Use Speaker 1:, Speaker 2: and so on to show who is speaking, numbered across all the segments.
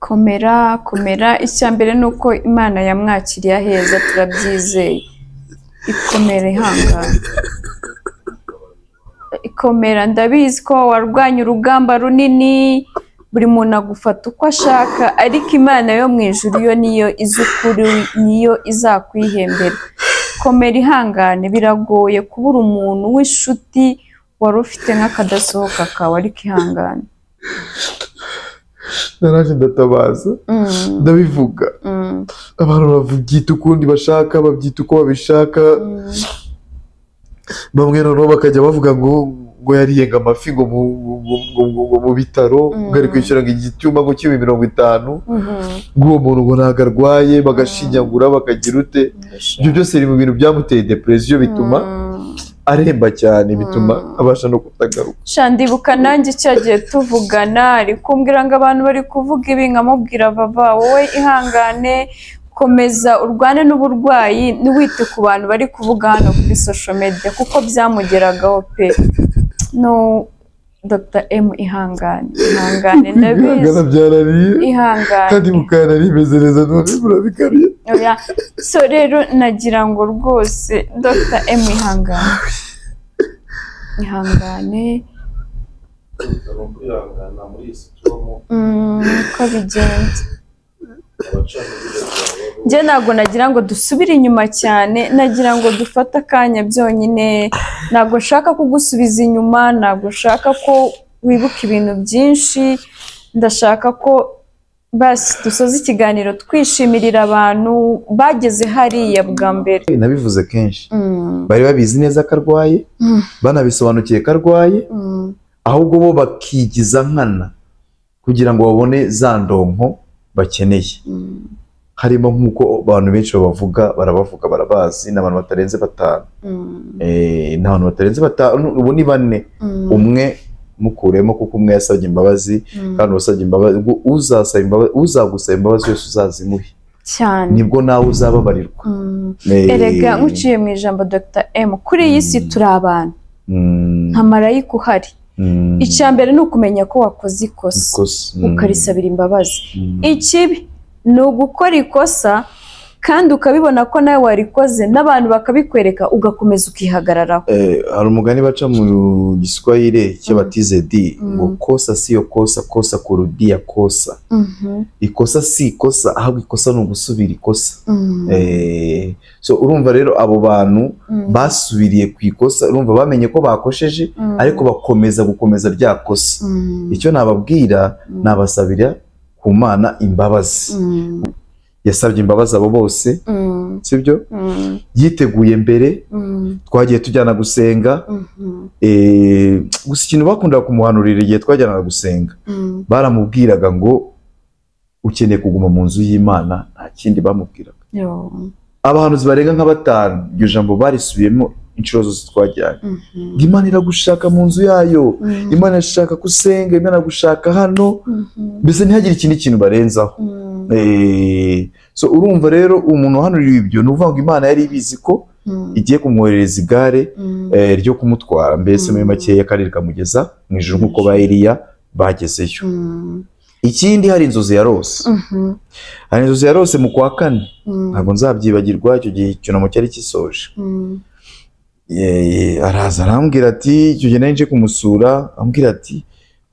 Speaker 1: komera komera icya mbere ni uko imana yamwakiriye aheza turabyizeye ikomere ihangane ikomera ndabizi ko warwanye urugamba runini buri muntu agufata uko ashaka ariko imana yo mu ijuru yo niyo izi ukuri niyo izakwihembera komera ihangane biragoye kubura umuntu w'inshuti wari ufite nk'akadasohoka kawe ariko ihangane
Speaker 2: naraje ndatabaza
Speaker 1: Mm,
Speaker 2: ndabivuga
Speaker 1: mm,
Speaker 2: abantu babyita ukundi bashaka babyita uko babishaka
Speaker 1: mm.
Speaker 2: bamwe noneho bakajya bavuga ngo ngo yariyenga amafi ngo mu- ngo- ngo- ngo- ngo mu bitaro ngo ari kwishyura ngo igitumba ngo kibe mirongo itanu
Speaker 1: Mhm.
Speaker 2: ngo uwo muntu ngo ntabwo arwaye bagashinyagura bakagira ute ibyo byose biri mu bintu byamuteye depresiyo bituma
Speaker 1: Mm.
Speaker 2: aremba cyane bituma
Speaker 1: Mm.
Speaker 2: abasha no kutagaruka
Speaker 1: sha ndibuka nanjye cya gihe tuvugana ari kumbwira ngo abantu bari kuvuga ibi nkamubwira vava wowe ihangane komeza urwane n'uburwayi ntiwite ku bantu bari kuvuga hano kuri social media kuko byamugeragaho pe no Dr M ihangane ihangane
Speaker 2: kwihangana
Speaker 1: ndabizi
Speaker 2: byananiye
Speaker 1: ihangane
Speaker 2: kandi mukana rimeze neza none murabikariye
Speaker 1: Oya, so rero nagira ngo rwose Dr M ihangane ihangane
Speaker 3: bitaro kwihangana muri iyi situromu
Speaker 1: mm, uko bigenda
Speaker 3: abacamanza babaho
Speaker 1: njye ntabwo nagira ngo dusubire inyuma cyane nagira ngo dufate akanya byonyine ntabwo nshaka kugusubiza inyuma ntabwo nshaka ko wibuka ibintu byinshi ndashaka ko basi dusoza ikiganiro twishimirira abantu bageze hariya bwa mbere
Speaker 2: nabivuze kenshi
Speaker 1: Mm,
Speaker 2: bari babizi neza ko arwaye
Speaker 1: Mm.
Speaker 2: banabisobanukiye ko arwaye
Speaker 1: mm.
Speaker 2: ahubwo bo bakigiza nkana kugira ngo babone za ndonko bakeneye
Speaker 1: Mm,
Speaker 2: harimo nk'uko abantu benshi babavuga barabavuga barabazi ni abantu batarenze batanu
Speaker 1: mm,
Speaker 2: Eh, ni abantu batarenze batanu ubu ni bane
Speaker 1: mm,
Speaker 2: umwe mukuremo kuko umwe yasabye imbabazi
Speaker 1: mm.
Speaker 2: kandi wasabye imbabazi ngo uzasaba imbabazi uzagusaba imbabazi yose uzazimuhe
Speaker 1: cyane
Speaker 2: nibwo nawe uzababarirwa
Speaker 1: Mm.
Speaker 2: Eh,
Speaker 1: erega nkuciye mu ijambo dr m kuri iyi si
Speaker 2: Mm.
Speaker 1: turi abantu
Speaker 2: mm,
Speaker 1: nta marayika uhari
Speaker 2: mm,
Speaker 1: icya mbere ni ukumenya ko wakoze ikosa
Speaker 2: ikosa, mm,
Speaker 1: ukarisabira imbabazi
Speaker 2: mm,
Speaker 1: ikibi ni ugukora ikosa kandi ukabibona ko nawe warikoze n'abantu bakabikwereka ugakomeza ukihagararaho
Speaker 2: eh, hari umugani baca mu giswahili cy'abatize di
Speaker 1: Mm.
Speaker 2: ngo kosa siyo kosa kosa kurudia kosa
Speaker 1: Mhm,
Speaker 2: ikosa si ikosa ahubwo ikosa ni ugusubira ikosa
Speaker 1: mhm,
Speaker 2: Eh, so urumva rero abo bantu
Speaker 1: mhm,
Speaker 2: basubiriye ku ikosa urumva bamenye ko bakosheje
Speaker 1: mhm,
Speaker 2: ariko bakomeza gukomeza rya kosa
Speaker 1: mhm,
Speaker 2: icyo nababwira
Speaker 1: mhm,
Speaker 2: nabasabira ku mana imbabazi
Speaker 1: mhm,
Speaker 2: yasabye imbabazi abo bose
Speaker 1: mhm,
Speaker 2: sibyo
Speaker 1: mhm,
Speaker 2: yiteguye mbere
Speaker 1: mhm,
Speaker 2: twagiye tujyana gusenga
Speaker 1: mhm,
Speaker 2: eh, gusa ikintu bakundaga kumuhanurira igihe twajyanaga gusenga
Speaker 1: mhm.
Speaker 2: baramubwiraga ngo ukeneye kuguma mu nzu y'imana nta kindi bamubwiraga
Speaker 1: Yo,
Speaker 2: abahanuzi barenga nka batanu iryo jambo barisubiyemo inshuro zose twajyanye
Speaker 1: mhm,
Speaker 2: ngo imana iragushaka mu nzu yayo
Speaker 1: mhm,
Speaker 2: imana irashaka ko usenga imana iragushaka hano
Speaker 1: mhm,
Speaker 2: mbese ntihagire ikindi kintu barenzaho
Speaker 1: mhm,
Speaker 2: Eh, so urumva rero umuntu uhanuriwe ibyo ni ukuvuga ngo imana yari ibizi ko
Speaker 1: mhm,
Speaker 2: igiye kumwoherereza igare
Speaker 1: mhm.
Speaker 2: eh, ryo kumutwara mbese muri
Speaker 1: Mm.
Speaker 2: makeya akarere kamugeza mu ijoro nk'uko ba Eliya bagezeyo
Speaker 1: Mhm,
Speaker 2: ikindi hari inzozi yarose
Speaker 1: mhm,
Speaker 2: hari inzozi yarose mu kwa kane
Speaker 1: mhm,
Speaker 2: ntabwo nzabyibagirwa icyo gihe icyunamo cyari gisoje
Speaker 1: mhm,
Speaker 2: Eh, araza arambwira ati icyo gihe nari nje kumusura ambwira ati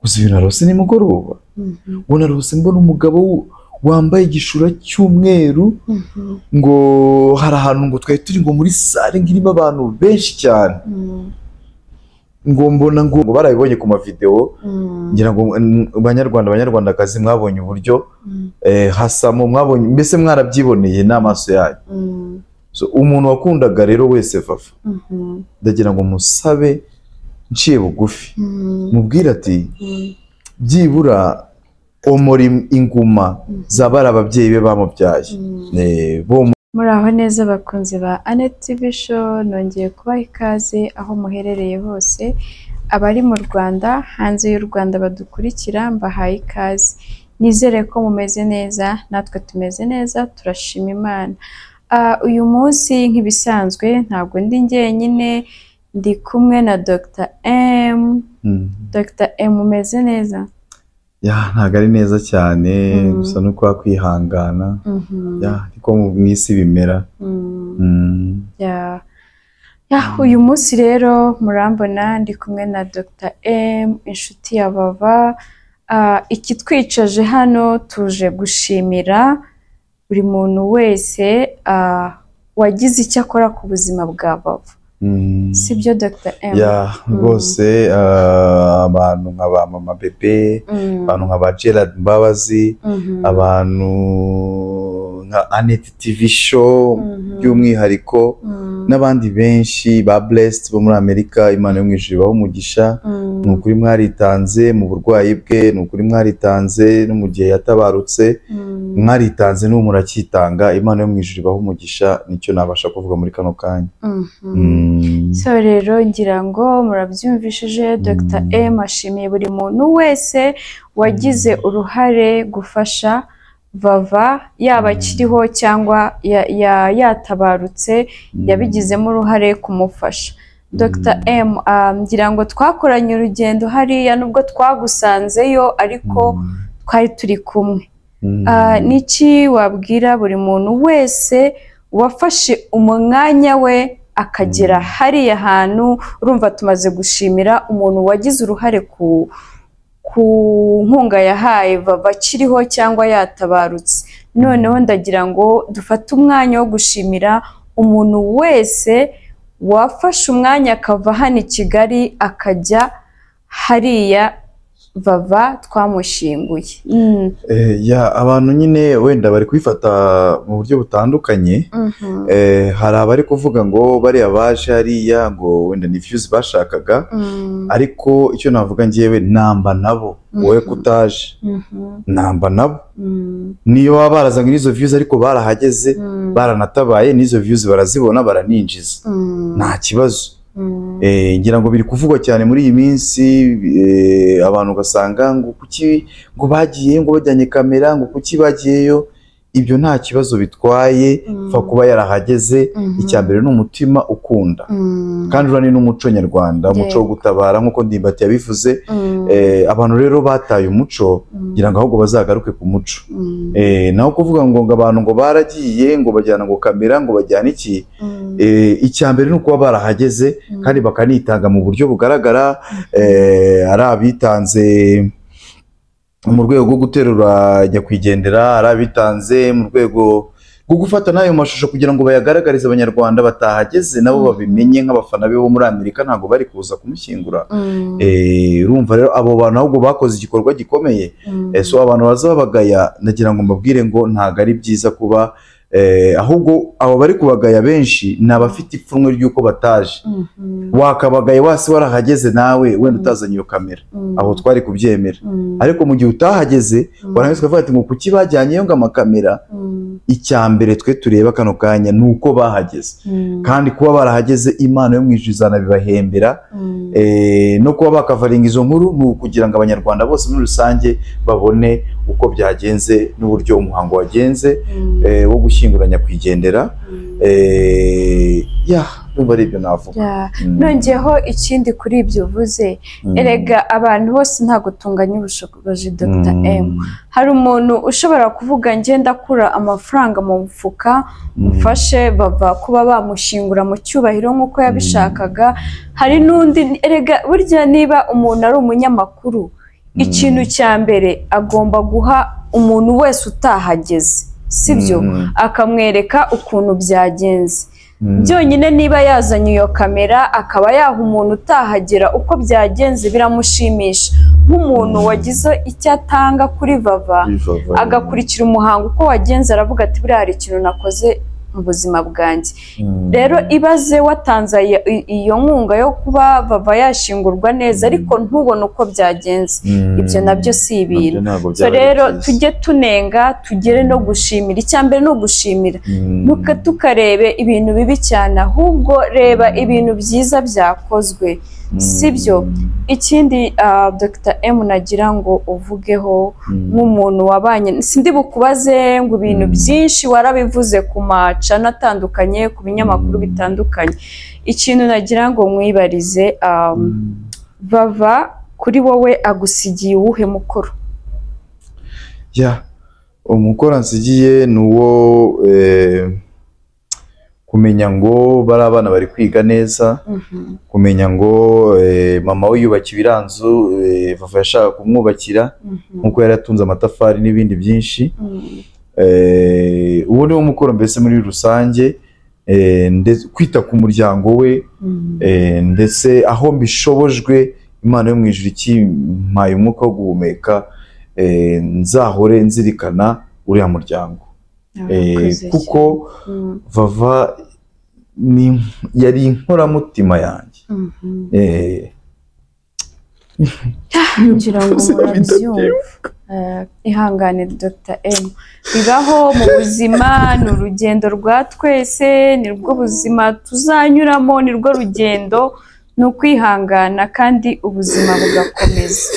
Speaker 2: gusa ibintu narose ni mugoroba
Speaker 1: mhm,
Speaker 2: ubona narose mbona umugabo w- wambaye igishura cy'umweru
Speaker 1: mhm,
Speaker 2: ngo hari ahantu ngo twari turi ngo muri sare ngo irimo abantu benshi cyane
Speaker 1: mhm,
Speaker 2: ngo mbona ngo ngo barabibonye ku mavidewo
Speaker 1: mhm,
Speaker 2: ngira ngo mm, banyarwanda banyarwandakazi mwabonye uburyo
Speaker 1: mhm,
Speaker 2: eh, hasamo mwabonye mbese mwarabyiboneye n'amaso yanyu
Speaker 1: mhm,
Speaker 2: so, umuntu wakundaga rero wese vafa
Speaker 1: mhm,
Speaker 2: ndagira ngo musabe nciye bugufi
Speaker 1: mhm,
Speaker 2: mubwire ati
Speaker 1: mhm,
Speaker 2: byibura omora im- inguma zabara ababyeyi be bamubyaye
Speaker 1: mhm.
Speaker 2: Eh, bo
Speaker 1: muri aho neza abakunzi ba Annette TV Show nongeye kubaha ikaze aho muherereye hose abari mu Rwanda hanze y'u Rwanda badukurikira mbahaye ikaze nizere ko mumeze neza natwe tumeze neza turashima Imana Ah, uyu munsi nk'ibisanzwe ntabwo ndi njyenyine ndi kumwe na Dr M
Speaker 2: Mm.
Speaker 1: Dr M umeze neza
Speaker 2: ya ntabwo ari neza cyane
Speaker 1: Mm.
Speaker 2: gusa ni uko wakwihangana
Speaker 1: Mhm.
Speaker 2: ya ariko mu- mu isi bimera
Speaker 1: Mm.
Speaker 2: Mm.
Speaker 1: Ya- ya, uyu munsi rero murambona ndi kumwe na Dr M inshuti ya bava Ah, ikitwicaje hano tuje gushimira buri muntu wese ah, wagize icyo akora ku buzima bwa bava
Speaker 2: Mm.
Speaker 1: sibyo Dr M
Speaker 2: ya rwose ah, abantu nka ba mama bebe
Speaker 1: Mm,
Speaker 2: abantu nka ba gerard mbabazi
Speaker 1: mhm,
Speaker 2: abantu nka anet tv show
Speaker 1: mhm,
Speaker 2: by'umwihariko
Speaker 1: mm,
Speaker 2: n'abandi benshi ba blessed bo muri amerika imana yo mu ijuru ibahe umugisha
Speaker 1: mm,
Speaker 2: ni ukuri mwaritanze mu burwayi bwe ni ukuri mwaritanze no mu gihe yatabarutse
Speaker 1: mm.
Speaker 2: mwaritanze n'ubu murakitanga imana yo mu ijuru ibahe umugisha nicyo nabasha kuvuga muri kano kanya
Speaker 1: Mhm.
Speaker 2: Mm.
Speaker 1: so rero ngira ngo murabyumvishije Dr
Speaker 2: Mm.
Speaker 1: M ashimiye buri muntu wese wagize uruhare gufasha vava yaba
Speaker 2: Mm.
Speaker 1: akiriho cyangwa ya- ya- yatabarutse
Speaker 2: Mm.
Speaker 1: yabigizemo uruhare kumufasha Dr M ah, ngira ngo twakoranye urugendo hariya nubwo twagusanzeyo ariko twari turi kumwe
Speaker 2: Mm.
Speaker 1: Ah, Niki wabwira buri muntu wese wafashe umwanya we akagera hariya hantu urumva tumaze gushimira umuntu wagize uruhare ku ku nkunga yahaye vava akiriho cyangwa yatabarutse noneho ndagira ngo dufate umwanya wo gushimira umuntu wese wafashe umwanya akava hano i kigali akajya hariya vava twamushyinguye Mm.
Speaker 2: Eh, ya abantu nyine wenda bari kubifata mu buryo butandukanye
Speaker 1: Mhm.
Speaker 2: Eh, hari abari kuvuga ngo bariya baje hariya ngo wenda ni views bashakaga
Speaker 1: Mm,
Speaker 2: ariko icyo navuga ngewe namba nabo
Speaker 1: Mhm.
Speaker 2: wowe kutaje
Speaker 1: mhm,
Speaker 2: namba nabo
Speaker 1: mm,
Speaker 2: niyo baba barazanye n'izo views ariko barahageze
Speaker 1: mm,
Speaker 2: baranatabaye n'izo views barazibona baraninjiza
Speaker 1: mm,
Speaker 2: nta kibazo
Speaker 1: mm,
Speaker 2: Eh, ngira ngo biri kuvugwa cyane muri iyi minsi eh, abantu ugasanga ngo kuki ngo bagiye ngo bajyanye kamera ngo kuki bagiyeyo ibyo nta kibazo bitwaye
Speaker 1: Mm.
Speaker 2: pfa kuba yarahageze
Speaker 1: Mhm.
Speaker 2: icya mbere ni umutima ukunda
Speaker 1: mm,
Speaker 2: kandi uriya ni n'umuco nyarwanda umuco wo
Speaker 1: Yego.
Speaker 2: gutabara nk'uko ndimbati yabivuze
Speaker 1: mm,
Speaker 2: Eh, abantu rero bataye umuco
Speaker 1: mm,
Speaker 2: ngira ngo ahubwo bazagaruke ku muco
Speaker 1: mm,
Speaker 2: Eh, naho kuvuga ngo ngo abantu ngo baragiye ngo bajyana ngo kamera ngo bajyana iki
Speaker 1: mm,
Speaker 2: Eh, icya mbere ni ukuba barahageze
Speaker 1: mm,
Speaker 2: kandi bakanitanga mu buryo bugaragara eh, ari abitanze mu rwego rwo guterura nyakwigendera ari abitanze mu rwego rwo gufata n'ayo mashusho kugira ngo bayagaragarize abanyarwanda batahageze nabo
Speaker 1: Mhm.
Speaker 2: babimenye nk'abafana be bo muri amerika ntabwo bari kuza kumushyingura
Speaker 1: mm,
Speaker 2: Eh, urumva rero abo bantu ahubwo bakoze igikorwa gikomeye
Speaker 1: mm,
Speaker 2: Eh, so abantu baza babagaya nagira ngo mbabwire ngo ntabwo ari byiza kuba eh, ahubwo abo bari kubagaya benshi ni abafite ipfunwe ry'uko bataje
Speaker 1: mhm,
Speaker 2: wakabagaye wasi warahageze nawe wenda
Speaker 1: Mm.
Speaker 2: utazanye iyo kamera
Speaker 1: mm,
Speaker 2: aho twari kubyemera
Speaker 1: mm,
Speaker 2: ariko mu gihe utahageze
Speaker 1: mm,
Speaker 2: warangiza ukavuga ati ngo kuki bajyanyeyo ngo amakamera
Speaker 1: mm,
Speaker 2: icya mbere twe tureba kano kanya ni uko bahageze
Speaker 1: mm,
Speaker 2: kandi kuba barahageze imana yo mu ijuru izanabibahembera
Speaker 1: mm,
Speaker 2: eh, no kuba bakavaringa izo nkuru ni ukugira ngo abanyarwanda bose muri rusange babone uko byagenze n'uburyo umuhango wagenze
Speaker 1: mm,
Speaker 2: eh, wo gushyingura nyakwigendera
Speaker 1: mm.
Speaker 2: eh, ya numva ari ibyo navuga
Speaker 1: Yeah.
Speaker 2: Mm.
Speaker 1: nongeyeho ikindi kuri ibyo uvuze
Speaker 2: Mm.
Speaker 1: erega abantu bose ntabwo tunganya ubushobozi Dr M hari umuntu ushobora kuvuga njye ndakura amafaranga mu mufuka mufashe bava kuba bamushingura mu cyubahiro nk'uko yabishakaga hari n'undi erega burya niba umuntu ari umunyamakuru ikintu cya mbere agomba guha umuntu wese utahageze sibyo akamwereka ukuntu byagenze byonyine niba yazanye iyo kamera akaba yaha umuntu utahagera uko byagenze biramushimisha nk'umuntu wagize icyo atanga kuri vava agakurikira umuhango uko wagenze aravuga ati buriya hari ikintu nakoze mu buzima bwanjye rero ibaze watanze iyo- iyo nkunga yo kuba bava yashingurwa neza ariko ntubone uko byagenze ibyo nabyo si ibintu so rero tujye tunenga tugere no gushimira icya mbere ni ugushimira Ntuka- tukarebe ibintu bibi cyane ahubwo reba ibintu byiza byakozwe sibyo? ikindi ah, Dr M nagira ngo uvugeho nk'umuntu wabanye sindi bukubaze ngo ibintu
Speaker 2: Mm.
Speaker 1: byinshi warabivuze ku macana atandukanye ku binyamakuru
Speaker 2: Mm.
Speaker 1: bitandukanye ikintu nagira ngo mwibarize um, bava kuri wowe agusigiye uwuhe mukoro
Speaker 2: ya umukora nsigiye ni uwo eh, kumenya ngo bari abana bari kwiga neza
Speaker 1: Mhm.
Speaker 2: kumenya ngo eh, mama we yubaka ibiranzu eh, vava yashaka kumwubakira
Speaker 1: Mhm.
Speaker 2: nk'uko yari atunze amatafari n'ibindi byinshi
Speaker 1: Mhm.
Speaker 2: Eh, uwo ni wo mukoro mbese muri rusange eh, ndetse- kwita ku muryango we
Speaker 1: Mhm.
Speaker 2: Eh, ndetse aho mbishobojwe imana yo mu ijuru ikimpaye umwuka wo guhumeka eh, nzahore nzirikana uriya muryango Eh,
Speaker 1: Abakoze
Speaker 2: kuko
Speaker 1: cyane. Mhm.
Speaker 2: vava ni- yari inkoramutima yanjye
Speaker 1: Mhm.
Speaker 2: Eh,
Speaker 1: ngira ngo murabyumva Eh, ihangane dr m bibaho mu buzima ni urugendo rwa twese ni rwo buzima tuzanyuramo ni rwo rugendo ni ukwihangana kandi ubuzima bugakomeza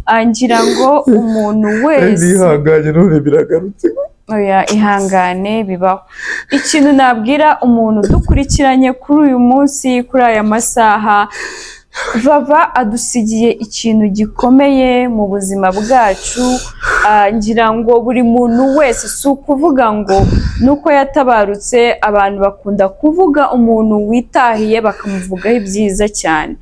Speaker 1: Ah, ngira ngo umuntu wese
Speaker 4: bihanganye none biragarutse
Speaker 1: oya ihangane bibaho ikintu nabwira umuntu udukurikiranye kuri uyu munsi kuri aya masaha vava adusigiye ikintu gikomeye mu buzima bwacu Ah, ngira ngo buri muntu wese si ukuvuga ngo nuko yatabarutse abantu bakunda kuvuga umuntu witahiye bakamuvugaho ibyiza cyane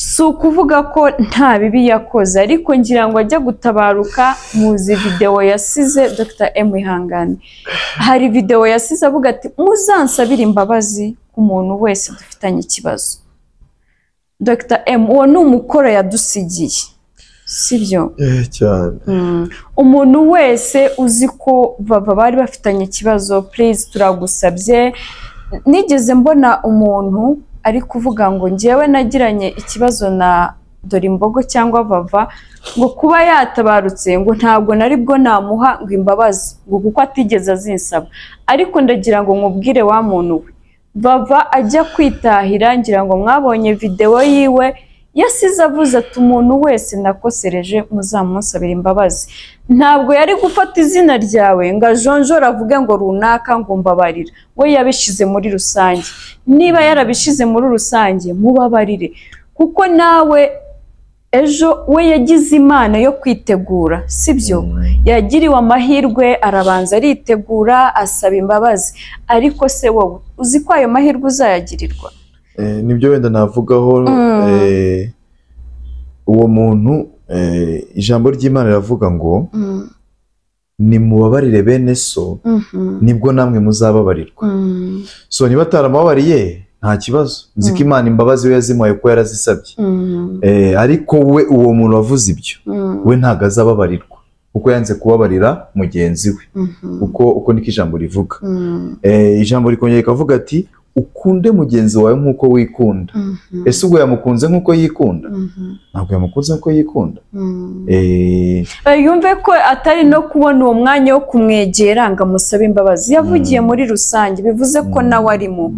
Speaker 1: si ukuvuga ko nta bibi yakoze ariko ngira ngo ajya gutabaruka muzi videwo yasize Dr M Ihangane hari videwo yasize avuga ati muzansabire imbabazi ku muntu wese dufitanye ikibazo Dr M uwo ni umukoro yadusigiye sibyo
Speaker 4: cyane
Speaker 1: Mm. umuntu wese uzi ko baba bari bafitanye ikibazo purize turagusabye nigeze mbona umuntu ari kuvuga ngo njyewe nagiranye ikibazo na Dorimbogo cyangwa Vava ngo kuba yatabarutse ngo ntabwo nari bwo namuha ngo imbabazi ngo kuko atigeze azinsaba ariko ndagira ngo nkubwire wa muntu we Vava ajya kwitahira ngira ngo mwabonye videwo yiwe yasize avuze ati umuntu wese nakosereje muzamunsabira imbabazi ntabwo yari gufata izina ryawe ngo ajonjore avuge ngo runaka ngo mbabarira we yabishyize muri rusange niba yarabishyize muri rusange mubabarire kuko nawe ejo we yagize imana yo kwitegura sibyo yagiriwe amahirwe arabanza aritegura asaba imbabazi ariko se wowe uzi ko ayo mahirwe uzayagirirwa
Speaker 2: Eh, nibyo wenda navugaho
Speaker 1: Mm.
Speaker 2: eh, uwo muntu eh, ijambo ry'imana riravuga ngo
Speaker 1: Mm,
Speaker 2: nimubabarire bene so
Speaker 1: mhm,
Speaker 2: nibwo namwe muzababarirwa
Speaker 1: mm.
Speaker 2: so niba ataramubabariye nta kibazo nzi ko
Speaker 1: Mm.
Speaker 2: imana imbabazi we yazimuhaye ko yarazisabye
Speaker 1: Mm,
Speaker 2: Eh, ariko we uwo muntu wavuze ibyo
Speaker 1: mm,
Speaker 2: we ntago azababarirwa kuko yanze kubabarira mugenzi we
Speaker 1: mhm,
Speaker 2: uko uko niko ijambo rivuga
Speaker 1: mm,
Speaker 2: Eh, ijambo rikongera rikavuga ati ukunde mugenzi wawe nk'uko wikunda
Speaker 1: mhm,
Speaker 2: ese ubwo yamukunze nk'uko yikunda
Speaker 1: mhm,
Speaker 2: ntabwo yamukunze nk'uko yikunda
Speaker 1: mm.
Speaker 2: Eh,
Speaker 1: Eh, yumve ko atari no kubona uwo mwanya wo kumwegera ngo amusabe imbabazi yavugiye
Speaker 2: Mm.
Speaker 1: muri rusange bivuze ko
Speaker 2: Mm.
Speaker 1: nawe arimo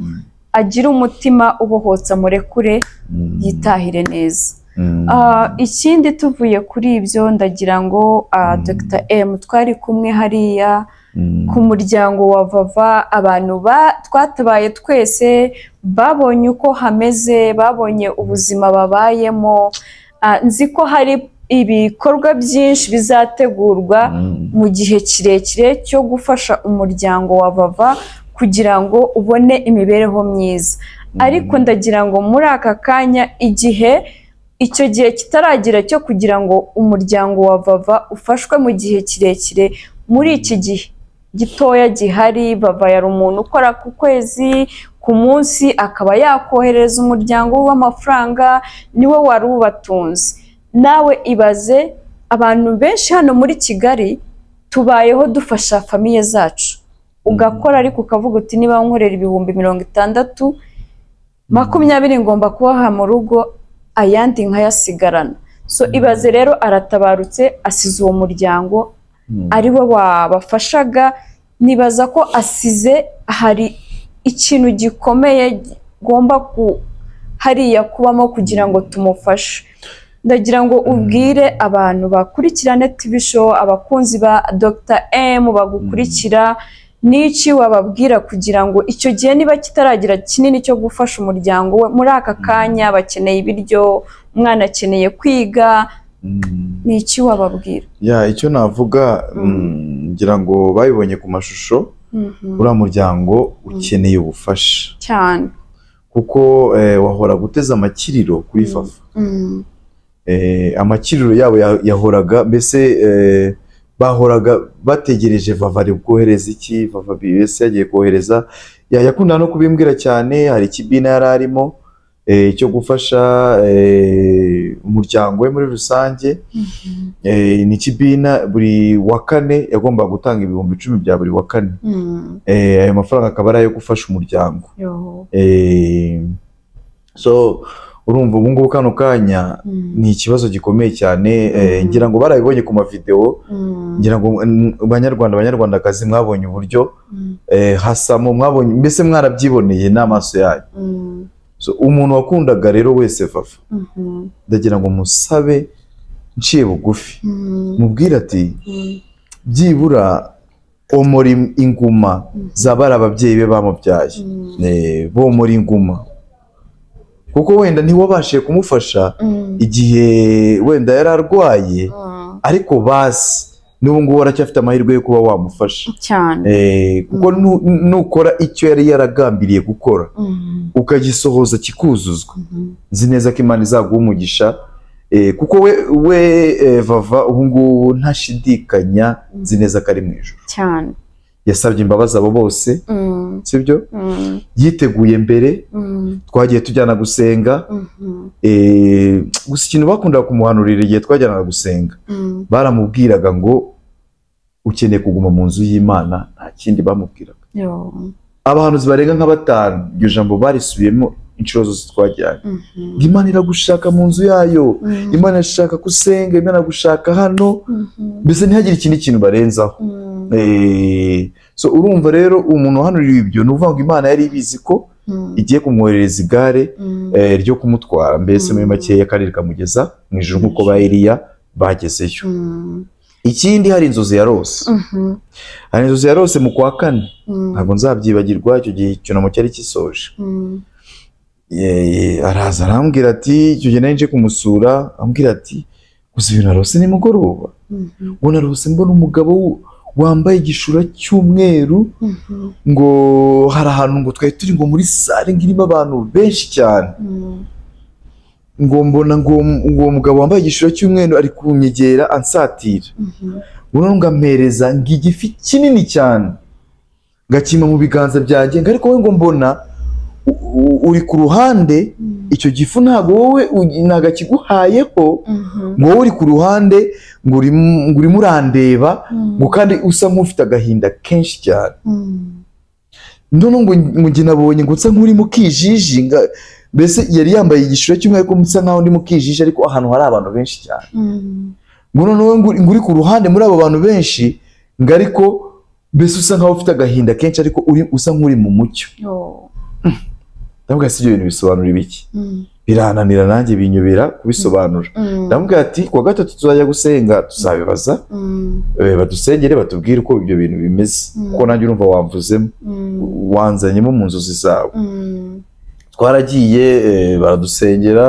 Speaker 1: agira umutima ubohotsa murekure
Speaker 2: Mm.
Speaker 1: yitahire neza
Speaker 2: Mm.
Speaker 1: Ah, ikindi tuvuye kuri ibyo ndagira ngo ah,
Speaker 2: Mm.
Speaker 1: Dr M twari kumwe hariya
Speaker 2: Mm.
Speaker 1: ku muryango wa vava abantu ba- twatabaye twese babonye uko hameze babonye ubuzima babayemo Ah, nzi ko hari ibikorwa byinshi bizategurwa
Speaker 2: Mm.
Speaker 1: mu gihe kirekire cyo gufasha umuryango wa vava kugira ngo ubone imibereho myiza ariko ndagira ngo muri aka kanya igihe icyo gihe kitaragira cyo kugira ngo umuryango wa vava ufashwe mu gihe kirekire muri iki gihe gitoya gihari vava yari umuntu ukora ku kwezi ku munsi akaba yakohereza umuryango we amafaranga niwe wari ubatunze nawe ibaze abantu benshi hano muri kigali tubayeho dufasha famiye zacu ugakora ariko ukavuga uti niba nkorera ibihumbi mirongo itandatu makumyabiri ngomba kubaha mu rugo ayandi nkayasigarana so ibaze rero aratabarutse asize uwo muryango
Speaker 2: Mm.
Speaker 1: ari we wabafashaga nibaza ko asize hari ikintu gikomeye gomba ku hariya kubamo kugira ngo tumufashe ndagira ngo ubwire abantu bakurikirane TV show abakunzi ba Dr. M bagukurikira n'iki wababwira kugira ngo icyo gihe niba kitaragira kinini cyo gufasha umuryango we muri aka kanya bakeneye ibiryo umwana akeneye kwiga
Speaker 2: Mm.
Speaker 1: ni iki wababwira
Speaker 2: ya icyo navuga
Speaker 5: Mm.
Speaker 2: mm, ngira ngo babibonye ku mashusho
Speaker 5: Mhm.
Speaker 2: uriya muryango ukeneye ubufasha
Speaker 5: cyane
Speaker 2: kuko eh, wahora guteze amakiriro kuri
Speaker 5: Mm.
Speaker 2: fafa
Speaker 5: Mhm.
Speaker 2: Eh, amakiriro yabo ya- yahoraga mbese eh, bahoraga bategereje vava ari kohereza iki vava bisi yagiye kohereza Ya- yakunda no kubimbwira cyane hari ikibina yari arimo eh, cyo gufasha eh, umuryango we muri rusange Eh, ni ikibina buri wa kane yagombaga gutanga ibihumbi icumi bya buri wa kane
Speaker 5: Mhm.
Speaker 2: Eh, ayo mafaranga akaba ari ayo gufasha umuryango
Speaker 5: Yo.
Speaker 2: Eh, so urumva ubu ngubu kano kanya
Speaker 5: Mhm.
Speaker 2: ni ikibazo gikomeye cyane eh,
Speaker 5: Mhm.
Speaker 2: ngira ngo barabibonye ku mavideo
Speaker 5: Mhm.
Speaker 2: ngira ngo mm, banyarwanda banyarwandakazi mwabonye uburyo
Speaker 5: Mhm.
Speaker 2: eh, hasamo mwabonye mbese mwarabyiboneye n'amaso yanyu
Speaker 5: Mhm.
Speaker 2: so umuntu wakundaga rero wese fafa
Speaker 5: Mhm.
Speaker 2: ndagira ngo musabe nciye bugufi
Speaker 5: Mhm.
Speaker 2: mubwire ati
Speaker 5: Mhm.
Speaker 2: byibura omora im- inguma
Speaker 5: Mhm.
Speaker 2: zabari ababyeyi be bamubyaye
Speaker 5: Mhm.
Speaker 2: Eh, bomora inguma kuko wenda ntiwabashije kumufasha
Speaker 5: Mhm.
Speaker 2: igihe wenda yari arwaye
Speaker 5: Mhm.
Speaker 2: ariko basi n'ubu ngubu aracyafite amahirwe yo kuba wamufasha
Speaker 5: cyane
Speaker 2: Eh, kuko
Speaker 5: Mm.
Speaker 2: nu- nukora icyo yari yaragambiriye gukora
Speaker 5: Mhm.
Speaker 2: ukagisohoza kikuzuzwa
Speaker 5: Mhm.
Speaker 2: nzi neza ko imana izaguha umugisha eh, kuko we we eh, vava ubu ngubu ntashidikanya nzi neza ko ari mu ijoro
Speaker 5: cyane
Speaker 2: yasabye imbabazi abo bose
Speaker 5: Mhm.
Speaker 2: sibyo
Speaker 5: Mhm.
Speaker 2: yiteguye mbere
Speaker 5: Mhm.
Speaker 2: twagiye tujyana gusenga
Speaker 5: Mhm.
Speaker 2: eh, gusa ikintu bakundaga kumuhanurira igihe twajyanaga gusenga
Speaker 5: Mhm.
Speaker 2: baramubwiraga ngo ukeneye kuguma mu nzu y'imana nta kindi bamubwiraga
Speaker 5: Yo.
Speaker 2: abahanuzi barenga nka batanu iryo jambo barisubiyemo inshuro zose twajyanye
Speaker 5: Mhm.
Speaker 2: ngo imana iragushaka mu nzu yayo
Speaker 5: Mhm.
Speaker 2: imana irashaka ko usenga imana iragushaka hano
Speaker 5: Mhm.
Speaker 2: mbese ntihagire ikindi kintu barenzaho
Speaker 5: Mhm.
Speaker 2: Eh, so urumva rero umuntu uhanurira ibyo ni ukuvuga ngo imana yari ibizi ko
Speaker 5: Mhm.
Speaker 2: igiye kumwoherereza igare
Speaker 5: Mhm.
Speaker 2: eh, ryo kumutwara mbese muri
Speaker 5: Mm.
Speaker 2: makeya akarere kamugeza mu ijoro nk'uko ba Eliya bagezeyo
Speaker 5: Mhm.
Speaker 2: ikindi hari inzozi yarose
Speaker 5: Mhm.
Speaker 2: hari inzozi yarose mu kwa kane
Speaker 5: Mhm.
Speaker 2: ntabwo nzabyibagirwa icyo gihe icyunamo cyari gisoje
Speaker 5: Mhm.
Speaker 2: Eh, araza arambwira ati icyo gihe nari nje kumusura ambwira ati gusa ibintu narose nimugoroba
Speaker 5: Mhm.
Speaker 2: ngo narose mbona umugabo w- wambaye igishura cy'umweru
Speaker 5: Mhm.
Speaker 2: ngo hari ahantu ngo twari turi ngo muri sare ngo irimo abantu benshi cyane
Speaker 5: Mhm.
Speaker 2: ngo mbona ngo ngo uwo mugabo wambaye igishura cy'umweru ari kunyegera ansatira
Speaker 5: Mhm.
Speaker 2: uno ngampereza igifi kinini cyane ngakima mu biganza byanjye ngo ariko we ngo mbona u- u- uri ku ruhande
Speaker 5: Mhm.
Speaker 2: icyo gifu ntabwo wowe u- ntabwo akiguhayeho
Speaker 5: Mhm.
Speaker 2: ngo wowe uri ku ruhande ngo urimo ngo urimo urandeba ngo
Speaker 5: Mhm.
Speaker 2: kandi usa nk'ufite agahinda kenshi cyane
Speaker 5: Mhm.
Speaker 2: none ngo ngo njye nabonye ngo nsa nk'urimo ukijijinga mbese yari yambaye igishura cy'umweru ariko nsa nk'aho ndi mu kijiji ariko ahantu hari abantu benshi cyane
Speaker 5: Mhm.
Speaker 2: ngo noneho ngo ngo uri ku ruhande muri abo bantu benshi ngo ariko mbese usa nkaho ufite agahinda kenshi ariko uri usa nk'uri mu mucyo
Speaker 5: Yo.
Speaker 2: ndavuga si ibyo bintu bisobanura ibiki
Speaker 5: Mhm.
Speaker 2: birananira nanjye binyobera kubisobanura
Speaker 5: Mhm.
Speaker 2: ndavuga ati kuwa gatatu tuzajya gusenga tuzabibaza
Speaker 5: Mhm.
Speaker 2: eh, badusengere batubwire uko ibyo bintu bimeze
Speaker 5: Mm.
Speaker 2: kuko nanjye urumva wamvuzemo
Speaker 5: Mhm.
Speaker 2: wanzanyemo mu nzozi zawe
Speaker 5: Mhm.
Speaker 2: twaragiye eh, baradusengera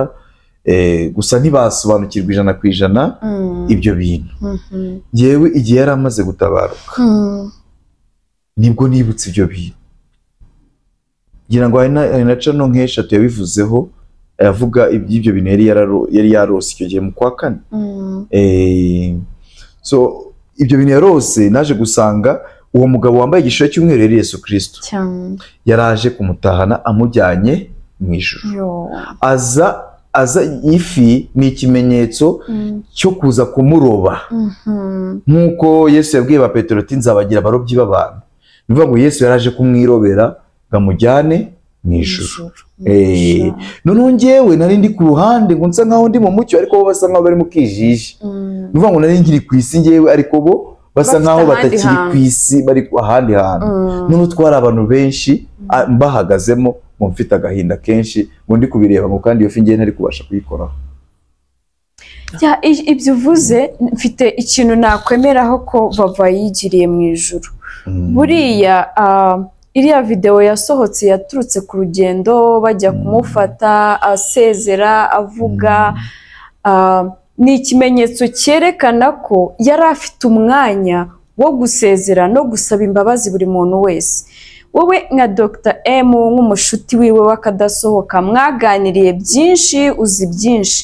Speaker 2: eh, gusa ntibasobanukirwa ijana ku ijana
Speaker 5: Mhm.
Speaker 2: ibyo bintu
Speaker 5: Mhm.
Speaker 2: yewe igihe yari amaze gutabaruka
Speaker 5: Mhm.
Speaker 2: nibwo nibutse ibyo bintu ngira ngo hari na- hari na cano nk'eshatu yabivuzeho avuga iby'ibyo bintu yari yararo- yari yarose icyo gihe mu kwa kane
Speaker 5: Mhm.
Speaker 2: Eh, so ibyo bintu yarose naje gusanga uwo mugabo wambaye igishura cy'umweru yari yesu kirisito
Speaker 5: cyane
Speaker 2: yaraje kumutahana amujyanye mu ijoro
Speaker 5: yo
Speaker 2: aza aza ifi ni ikimenyetso
Speaker 5: Mhm.
Speaker 2: cyo kuza kumuroba
Speaker 5: Mhm.
Speaker 2: nk'uko yesu yabwiye ba petero ati nzabagira abarobyi b'abantu ni ukuvuga ngo yesu yaraje kumwirobera ngo amujyane mu ijoro Eh, noneho njyewe nari ndi ku ruhande ngo nsa nkaho ndi mu mucyo ariko bo basa nkaho bari mu kijiji
Speaker 5: Mhm.
Speaker 2: ni ukuvuga ngo nari nkiri ku isi njyewe ariko bo basa
Speaker 5: Bafite
Speaker 2: nkaho
Speaker 5: ahandi
Speaker 2: batakiri
Speaker 5: hantu.
Speaker 2: ku isi bari ku- ahandi hantu
Speaker 5: Mhm.
Speaker 2: noneho twari abantu benshi a- mbahagazemo ngo mfite agahinda kenshi ngo ndi kubireba ngo kandi iyo fi njyewe ntari kubasha kuyikoraho
Speaker 1: Ya, i- ibyo uvuze mfite ikintu nakwemeraho ko bava yigiriye mu ijuru
Speaker 2: Mm.
Speaker 1: buriya ah, iriya videwo yasohotse yaturutse ku rugendo bajya kumufata asezera avuga
Speaker 2: Mm.
Speaker 1: ah, ni ikimenyetso cyerekana ko yari afite umwanya wo gusezera no gusaba imbabazi buri muntu wese wowe nka dr m nk'umushuti wiwe w'akadasohoka mwaganiriye byinshi uzi byinshi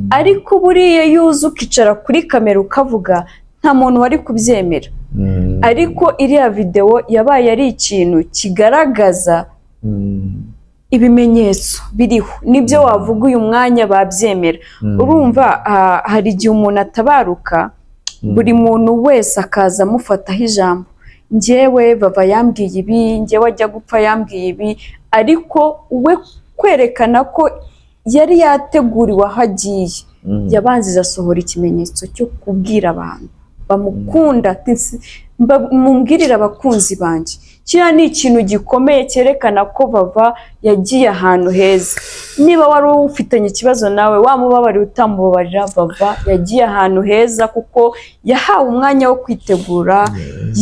Speaker 1: ariko buriya iyo uza ukicara kuri kamera ukavuga nta muntu wari kubyemera
Speaker 2: Mm.
Speaker 1: ariko iriya videwo yabaye ari ikintu kigaragaza
Speaker 2: Mm.
Speaker 1: ibimenyetso biriho nibyo wavuga uyu mwanya babyemera
Speaker 2: Mm.
Speaker 1: urumva ah, hari igihe umuntu atabaruka buri muntu wese akaza amufataho ijambo njyewe baba yambwiye ibi njyewe ajya gupfa yambwiye ibi ariko we kwerekana ko yari yateguriwe aho agiye
Speaker 2: Mm.
Speaker 1: yabanza asohora ikimenyetso cyo kubwira abantu bamukunda ati "Nsi- mba- mumbwirire abakunzi banjye kiriya ni ikintu gikomeye cyerekana ko bava yagiye ahantu heza niba wari ufitanye ikibazo nawe wamubabariye utamubabarira bava yagiye ahantu heza kuko yahawe umwanya wo kwitegura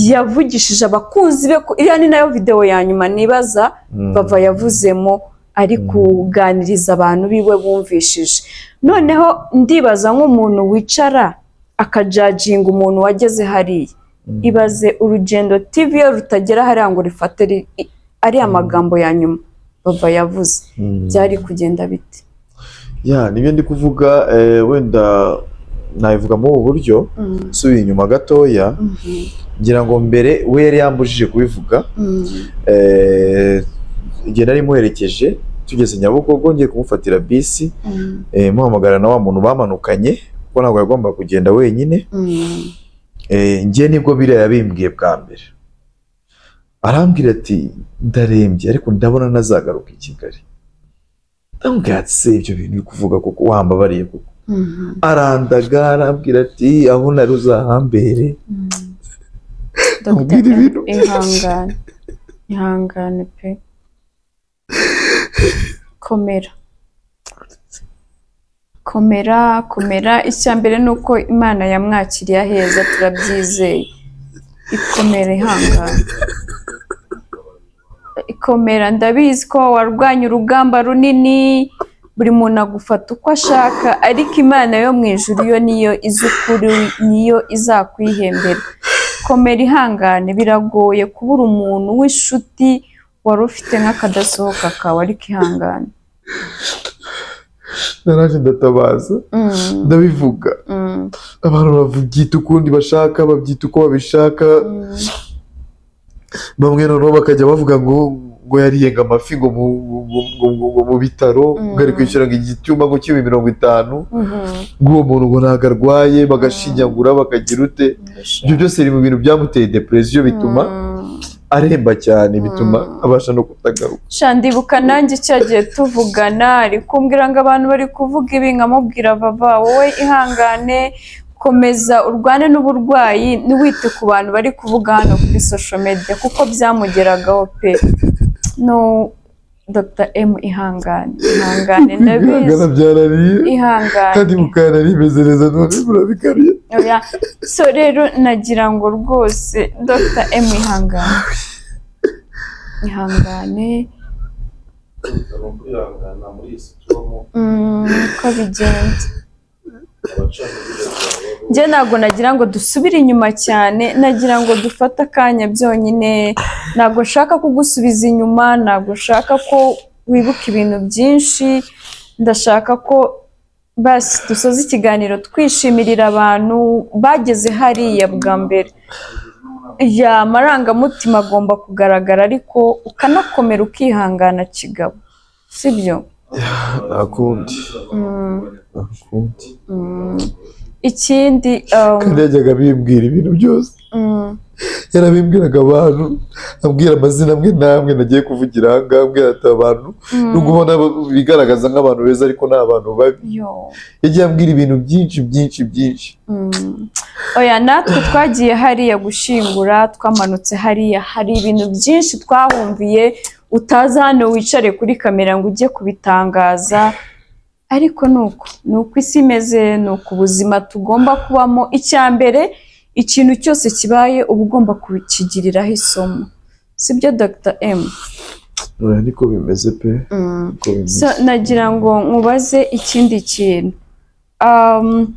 Speaker 1: yavugishije abakunzi be ko iriya ni nayo videwo ya nyuma nibaza
Speaker 2: Mm.
Speaker 1: bava yavuzemo ari kuganiriza abantu biwe bumvishije noneho ndibaza nk'umuntu wicara akajajinga umuntu wageze hariya ibaze urugendo tv iyo rutagera hariya ngo rifate ri- i- ariya magambo ya nyuma bava yavuze
Speaker 2: Mm.
Speaker 1: byari kugenda bite
Speaker 2: ya nibyo ndi kuvuga eh, wenda nabivuga muri ubu buryo
Speaker 1: Mm,
Speaker 2: nsubiye inyuma gatoya
Speaker 1: mhm,
Speaker 2: ngira ngo mbere we yari yambujije kubivuga
Speaker 1: mm,
Speaker 2: eh, igihe nari muherekeje tugeze nyabugogo ngiye kumufatira bisi
Speaker 1: mm,
Speaker 2: eh, muhamagara na wa muntu bamanukanye kuko ntabwo yagombaga kugenda wenyine
Speaker 1: mm,
Speaker 2: Eh, njye nibwo biriya yabimbwiye bwa mbere arambwira ati ndarembye ariko ndabona ntazagaruka i kigali ndamubwira ati se ibyo bintu uri kuvuga kuko wambabariye kuko
Speaker 1: mhm,
Speaker 2: arandaga arambwira ati aho nari uzahambere
Speaker 1: mm.
Speaker 5: Dr.
Speaker 2: Ambwira ibintu.
Speaker 5: M, ihangane ihangane pe komera komera komera icya mbere ni uko imana yamwakiriye aheza turabyizeye ikomera ihangane ikomera ndabizi ko warwanya urugamba runini buri muntu agufata uko ashaka ariko imana yo mu ijuru yo niyo izi ukuri niyo izakwihembera komera ihangane biragoye kubura umuntu w'inshuti wari ufite nk'akadasohoka kawe ariko ihangane
Speaker 6: naraje ndatabaza
Speaker 5: Mm,
Speaker 6: ndabivuga
Speaker 5: mm,
Speaker 6: abantu babyita ukundi bashaka babyita uko babishaka
Speaker 5: mm,
Speaker 6: bamwe noneho bakajya bavuga ngo ngo yariyenga amafi ngo mu, ngo, ngo, ngo, ngo mu bitaro ngo ari kwishyura ngo igitumba ngo kibe mirongo itanu
Speaker 5: mhm,
Speaker 6: ngo uwo muntu ngo ntabwo arwaye bagashinyagura bakagira ute ibyo byose biri mu bintu byamuteye depresiyo bituma
Speaker 5: mm.
Speaker 6: aremba cyane bituma abasha no kutagaruka
Speaker 5: sha ndibuka nanjye icyo gihe tuvugana ari kumbwira ngo abantu bari kuvuga ibi nkamubwira bava wowe ihangane komeza urwane n'uburwayi ntiwite ku bantu bari kuvuga hano kuri social media kuko byamugeragaho pe no Dr. M ihangane ihangane ndabizi
Speaker 6: bihangana byarariye
Speaker 5: ihangane
Speaker 6: kandi mukana rimeze neza none murabikariye
Speaker 5: Oya, so rero nagira ngo rwose Dr. M ihangane ihangane
Speaker 3: bitaro kwihangana muri iyi si tubamo
Speaker 5: mm, uko bigenda
Speaker 3: abacamanza babaho
Speaker 1: njye ntabwo nagira ngo dusubire inyuma cyane nagira ngo dufate akanya byonyine ntabwo nshaka kugusubiza inyuma ntabwo nshaka ko wibuka ibintu byinshi ndashaka ko basi dusoza ikiganiro twishimirira abantu bageze hariya bwa mbere ya marangamutima agomba kugaragara ariko ukanakomera ukihangana kigabo sibyo
Speaker 2: nta kundi
Speaker 1: Mm,
Speaker 2: nta kundi
Speaker 1: mm. ikindi um,
Speaker 6: kandi yajyaga bimbwira ibintu byose
Speaker 1: mm.
Speaker 6: yarabimbwiraga abantu ambwira amazina amwe n'amwe nagiye kuvugira aha ngaha ambwira ati abantu nubwo ubona bigaragaza nk'abantu beza ariko ni abantu babi
Speaker 5: yo
Speaker 6: yagiye ambwira ibintu byinshi byinshi byinshi
Speaker 1: Mm. oya natwe twagiye hariya gushyingura twamanutse hariya hari ibintu byinshi twahumviye utazi hano wicare kuri kamera ngo ujye kubitangaza ariko ni uko ni uko isi imeze ni uko ubuzima tugomba kubamo icya mbere ikintu cyose kibaye uba ugomba kukigiriraho isomo sibyo dr m
Speaker 2: oya niko bimeze pe
Speaker 1: Mm.
Speaker 2: niko bimeze
Speaker 1: So, nagira ngo nkubaze ikindi kintu Um,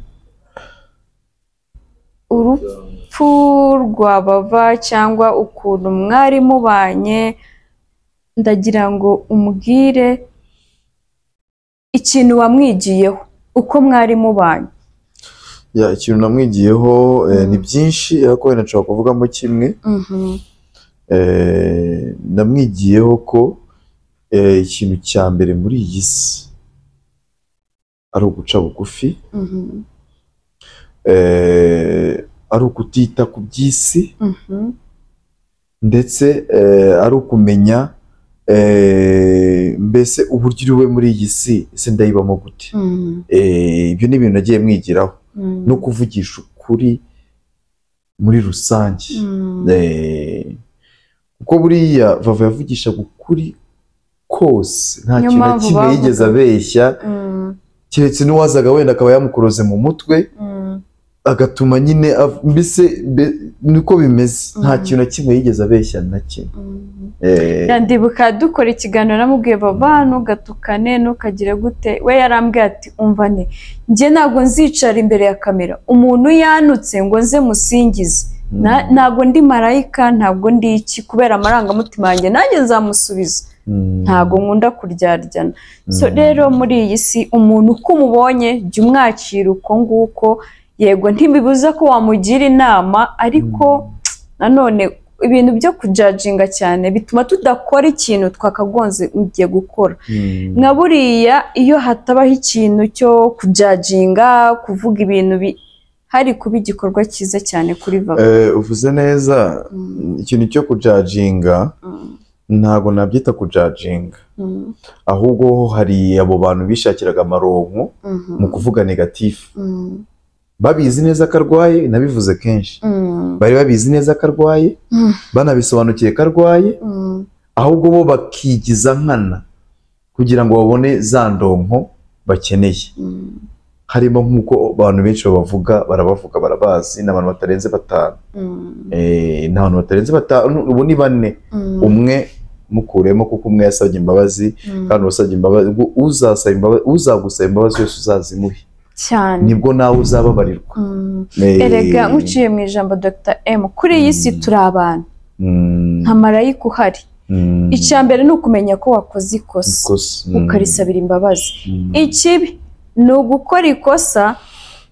Speaker 1: urupfu rwabava cyangwa ukuntu mwari mubanye ndagira ngo umbwire ikintu wamwigiyeho uko mwari mubanye
Speaker 2: Ya, ikintu namwigiyeho eh, ni byinshi ariko wenda nshobora kuvugamo kimwe Eh, namwigiyeho ko eh, ikintu cya mbere muri iyi si ari uguca bugufi eh, ari ukutita ku by'isi ndetse eh, ari ukumenya eh, mbese uburyo uriwe muri iyi si ese ndayibamo gute Eh, ibyo ni ibintu nagiye mwigiraho no kuvugisha ukuri muri rusange Eh, kuko buriya vava yavugishaga ukuri kose nta
Speaker 1: Niyo
Speaker 2: kintu na
Speaker 1: mpamvu
Speaker 2: kimwe
Speaker 1: bavuga.
Speaker 2: yigeze abeshya keretse n'uwazaga wenda akaba yamukuroze mu mutwe agatuma nyine av- mbese be- niko bimeze nta
Speaker 1: Mm.
Speaker 2: kintu na kimwe yigeze abeshya na kimwe Eh,
Speaker 1: ndibuka dukora ikiganiro namubwiye baba ntugatukane ntukagire gute we yarambwiye ati umva ne njye ntabwo nzicara imbere ya kamera umuntu yanutse ngo nze musingize Na- ntabwo ndi marayika ntabwo ndi iki kubera amarangamutima yanjye nanjye nzamusubiza
Speaker 2: mm,
Speaker 1: ntabwo nkunda kuryaryana so
Speaker 2: Mm.
Speaker 1: rero muri iyi si umuntu uko umubonye jya umwakira uko nguko yego ntibibuza ko wamugira inama ariko nanone ibintu byo kujajinga cyane bituma tudakora ikintu twakagonze mugiye gukora
Speaker 2: mm.
Speaker 1: nka buriya iyo hatabaho ikintu cyo kujajinga kuvuga ibintu bi- hari kuba igikorwa cyiza cyane kuri baba
Speaker 2: Eh, uvuze neza ikintu cyo kujajinga ntabwo nabyita kujajinga ahubwo ho hari abo bantu bishakiraga amaronko mu kuvuga negatifu babizi neza ko arwaye nabivuze kenshi bari babizi neza ko arwaye
Speaker 1: Mm.
Speaker 2: banabisobanukiye ko arwaye ahubwo bo bakigiza nkana kugira ngo babone za ndonko bakeneye harimo nk'uko abantu benshi babavuga barabavuga barabazi ni abantu batarenze batanu Eh, ni abantu batarenze batanu ubu ni bane umwe mukuremo kuko umwe yasabye imbabazi kandi uwasabye imbabazi ubwo uzasaba imbabazi uzagusaba imbabazi wese uzazimuhe
Speaker 1: cyane
Speaker 2: nibwo nawe uzababarirwa
Speaker 1: Mm.
Speaker 2: Eh,
Speaker 1: erega nkuciye mu ijambo dr m kuri iyi si
Speaker 2: Mm.
Speaker 1: turi abantu
Speaker 2: mm,
Speaker 1: nta marayika uhari
Speaker 2: mm,
Speaker 1: icya mbere ni ukumenya ko wakoze ikosa
Speaker 2: ikosa, mm,
Speaker 1: ukarisabira imbabazi
Speaker 2: mm,
Speaker 1: ikibi ni ugukora ikosa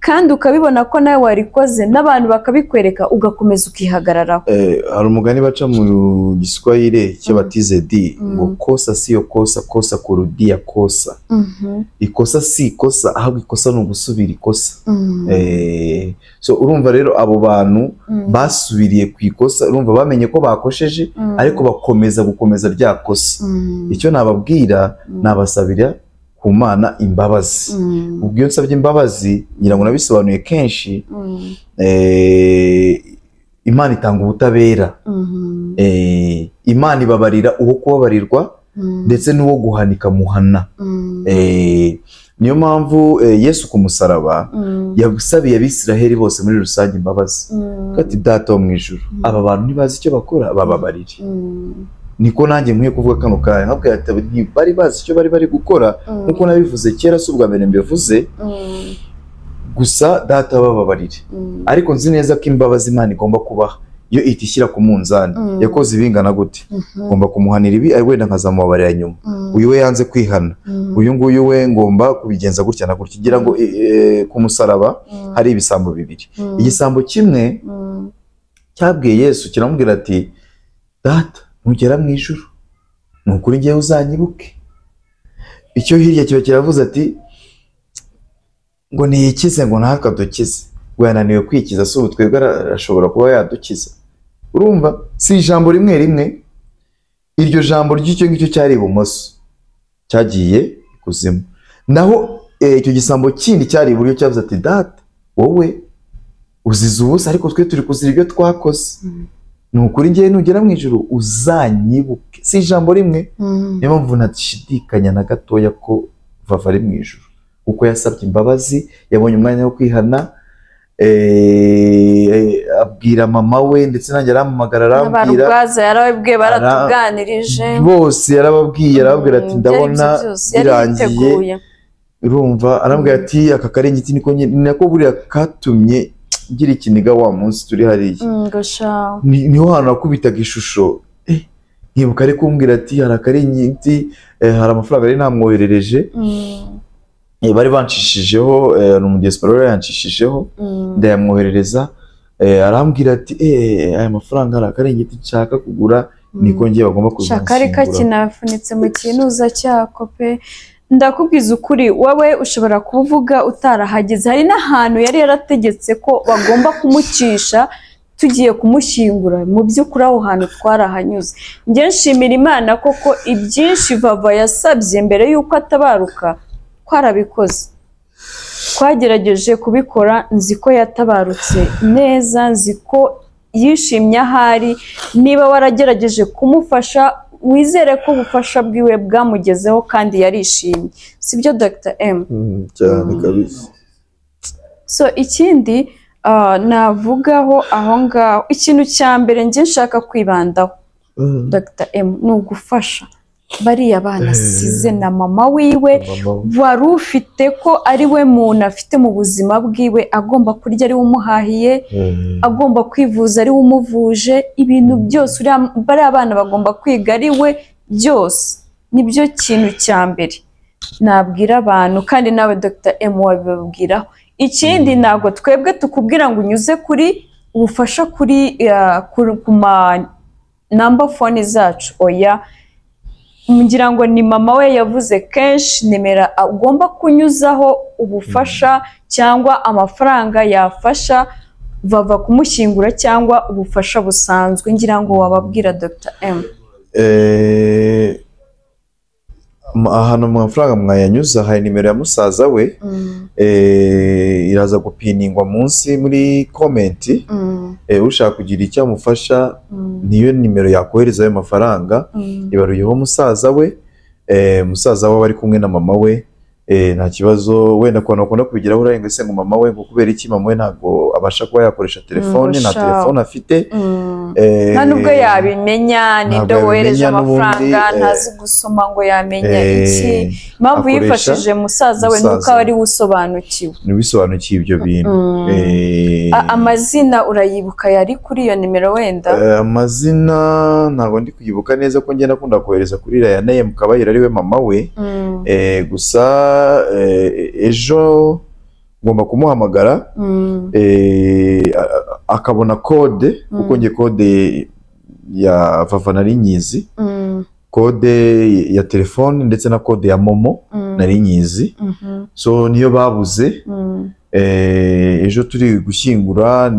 Speaker 1: kandi ukabibona ko nawe warikoze n'abantu bakabikwereka ugakomeza ukihagararaho
Speaker 2: eh, hari umugani baca mu giswahili icyo
Speaker 1: Mm.
Speaker 2: batize di
Speaker 1: Mm.
Speaker 2: ngo kosa siyo kosa kosa kurudia kosa ikosa si ikosa ahubwo ikosa ni ugusubira ikosa Eh, so urumva rero abo bantu
Speaker 1: Mm.
Speaker 2: basubiriye ku ikosa urumva bamenye ko bakosheje
Speaker 1: Mm.
Speaker 2: ariko bakomeza gukomeza rya kosa
Speaker 1: Mm.
Speaker 2: icyo nababwira nabasabira ku mana imbabazi
Speaker 1: Mm.
Speaker 2: ubwo iyo nsabye imbabazi ngira ngo nabisobanuye kenshi
Speaker 1: Mm.
Speaker 2: eh, imana itanga ubutabera
Speaker 1: Mm.
Speaker 2: eh, imana ibabarira uwo kubabarirwa
Speaker 1: Mm.
Speaker 2: ndetse n'uwo guhanika muhana
Speaker 1: Mm.
Speaker 2: eh, niyo mpamvu eh, yesu ku musaraba
Speaker 1: Mm.
Speaker 2: yasabiye abisiraheli bose muri rusange imbabazi
Speaker 1: Mm.
Speaker 2: ati data wo mu ijuru aba bantu ntibazi icyo bakora bababarire
Speaker 1: Mm.
Speaker 2: niko nanjye nkwiye kuvuga kano kanya nkabwira ati ntibari bazi icyo bari bari gukora
Speaker 1: Mm.
Speaker 2: nk'uko nabivuze kera si ubwa mbere mbivuze
Speaker 1: Mm.
Speaker 2: gusa data bababarire
Speaker 1: Mm.
Speaker 2: ariko nzi neza ko imbabazi imana igomba kubaha iyo ihita ishyira ku munzani
Speaker 1: Mm.
Speaker 2: yakoze ibingana gute ngomba kumuhanira ibi ari wenda nkazamubabarira nyuma
Speaker 1: Mm.
Speaker 2: uyu we yanze kwihana
Speaker 1: Mm.
Speaker 2: uyu nguyu we ngomba kubigenza gutya na gutya ngira ngo e, e, ku musaraba
Speaker 1: Mm.
Speaker 2: hari ibisambo bibiri
Speaker 1: Mm.
Speaker 2: igisambo kimwe
Speaker 1: Mm.
Speaker 2: cyabwiye yesu kiramubwira ati data nugera mu ijuru ni ukuri ngewe uzanyibuke icyo hirya kiba kiravuze ati ngo niyikize ngo natwe adukize ngo yananiwe kwikiza si ubu twebwe ara- arashobora kuba yadukiza urumva si ijambo rimwe rimwe iryo jambo ry'icyo ngicyo cyari ibumoso cyagiye ikuzimu naho eh, icyo gisambo kindi cyari iburyo cyavuze ati data wowe uzize ubusa ariko twe turi kuzira ibyo twakoze ni ukuri ngewe nugera mu ijoro uzanyibuke si ijambo rimwe
Speaker 1: Mm.
Speaker 2: niyo mpamvu ntashidikanya na gatoya ko vava ari mu ijoro kuko yasabye imbabazi yabonye umwanya wo kwihana eh, eh, abwira mama we ndetse nanjye arampamagara arambwira
Speaker 1: abarwaza yarabibwiye
Speaker 2: Ara-
Speaker 1: baratuganirije
Speaker 2: bose yarababwiye arababwira ati
Speaker 1: Mm,
Speaker 2: ndabona
Speaker 1: byari ibyo byose, yari
Speaker 2: birangiye
Speaker 1: yiteguye.
Speaker 2: urumva arambwira ati aka karengeti niko nyine ni nako buriya katumye ngira ikiniga wa munsi turi hariya
Speaker 1: ngo sha
Speaker 2: ni- niho hantu nakubitaga ishusho Eh, nkibuka ari kumbwira ati hari akaringiti eh, hari amafaranga yari namwoherereje
Speaker 1: mm,
Speaker 2: Eh, bari banshishijeho eh, ni umudiyasipora wari yanshishijeho
Speaker 1: mm,
Speaker 2: ndayamwoherereza eh, arambwira ati eh, aya mafaranga hari akaringiti nshaka kugura niko ngiye bagomba kuza
Speaker 1: shaka ari
Speaker 2: banshyingura."
Speaker 1: kinafunitse mu kinuza cyako pe ndakubwiza ukuri wowe ushobora kuvuga utarahageze hari n'ahantu yari yarategetse ko bagomba kumucisha tugiye kumushyingura mu by'ukuri aho hantu twarahanyuze njye nshimira imana koko ibyinshi vava yasabye mbere y'uko atabaruka twarabikoze twagerageje kubikora nzi ko yatabarutse neza nzi ko yishimye ahari niba waragerageje kumufasha wizere ko ubufasha bwiwe bwamugezeho kandi yarishimye sibyo dr m
Speaker 2: Mm, cyane kabisa
Speaker 1: so ikindi ah, navugaho aho ngaho ikintu cya mbere njye nshaka kwibandaho
Speaker 2: Mm.
Speaker 1: dr m ni ugufasha bariya bana asize na mama wiwe
Speaker 6: mama
Speaker 1: wari ufite ko ari we muntu afite mu buzima bwiwe agomba kurya ari we umuhahiye
Speaker 6: eh,
Speaker 1: agomba kwivuza ari we umuvuje ibintu byose uriya bariya bana bagomba kwiga ari we byose nibyo kintu cya mbere nabwira abantu kandi nawe dr m wabibabwiraho ikindi ntabwo twebwe tukubwira ngo unyuze kuri ubufasha kuri eh, ku- ku ma namba fone zacu oya ngira ngo ni mama we yavuze kenshi nimero agomba kunyuzaho ubufasha cyangwa amafaranga yafasha vava kumushyingura cyangwa ubufasha busanzwe ngira ngo wababwira dr m
Speaker 2: Eh, m- ahantu mu mafaranga mwayanyuza hari nimero ya musaza we
Speaker 1: Mm,
Speaker 2: eh, iraza gupiningwa munsi muri komenti
Speaker 1: mm,
Speaker 2: eh, ushaka kugira icyo amufasha
Speaker 1: mm,
Speaker 2: niyo nimero yakohereza ayo mafaranga
Speaker 1: mm.
Speaker 2: ibaruyeho musaza we eh, musaza we aba ari kumwe na mama we eh, nta kibazo wenda ku bantu bakunda kubigiraho urarenga se ngo mama we ngo kubera iki mama we ntabwo abasha kuba yakoresha telefone nta
Speaker 1: sha.
Speaker 2: telefone afite
Speaker 1: Mm.
Speaker 2: eh,
Speaker 1: nta nubwo yabimenya ninde
Speaker 2: yabimenya
Speaker 1: wohereje amafaranga
Speaker 2: n'ubundi, eh,
Speaker 1: ntazi gusoma ngo yamenya
Speaker 2: eh,
Speaker 1: iki impamvu
Speaker 2: akoresha
Speaker 1: yifashije musaza we
Speaker 2: musaza
Speaker 1: nuko aba ari we usobanukiwe
Speaker 2: ntibisobanukiye ibyo bintu
Speaker 1: Mm.
Speaker 2: Eh,
Speaker 1: A- amazina urayibuka yari kuri iyo nimero wenda
Speaker 2: eh, amazina ntabwo ndi kuyibuka neza ko ngenda akunda kohereza kuri Rayane mu kabayira ariwe mama we
Speaker 1: Mm,
Speaker 2: eh, gusa eh, ejo ngomba kumuhamagara
Speaker 1: mm,
Speaker 2: eh, a- a- akabona kode kuko
Speaker 1: Mm.
Speaker 2: nge kode ya vava nari nyizi
Speaker 1: mm,
Speaker 2: kode ya telefone ndetse na kode ya momo
Speaker 1: mm,
Speaker 2: nari nyizi
Speaker 1: mhm,
Speaker 2: so niyo babuze
Speaker 1: mm,
Speaker 2: Eh, ejo turi gushyingura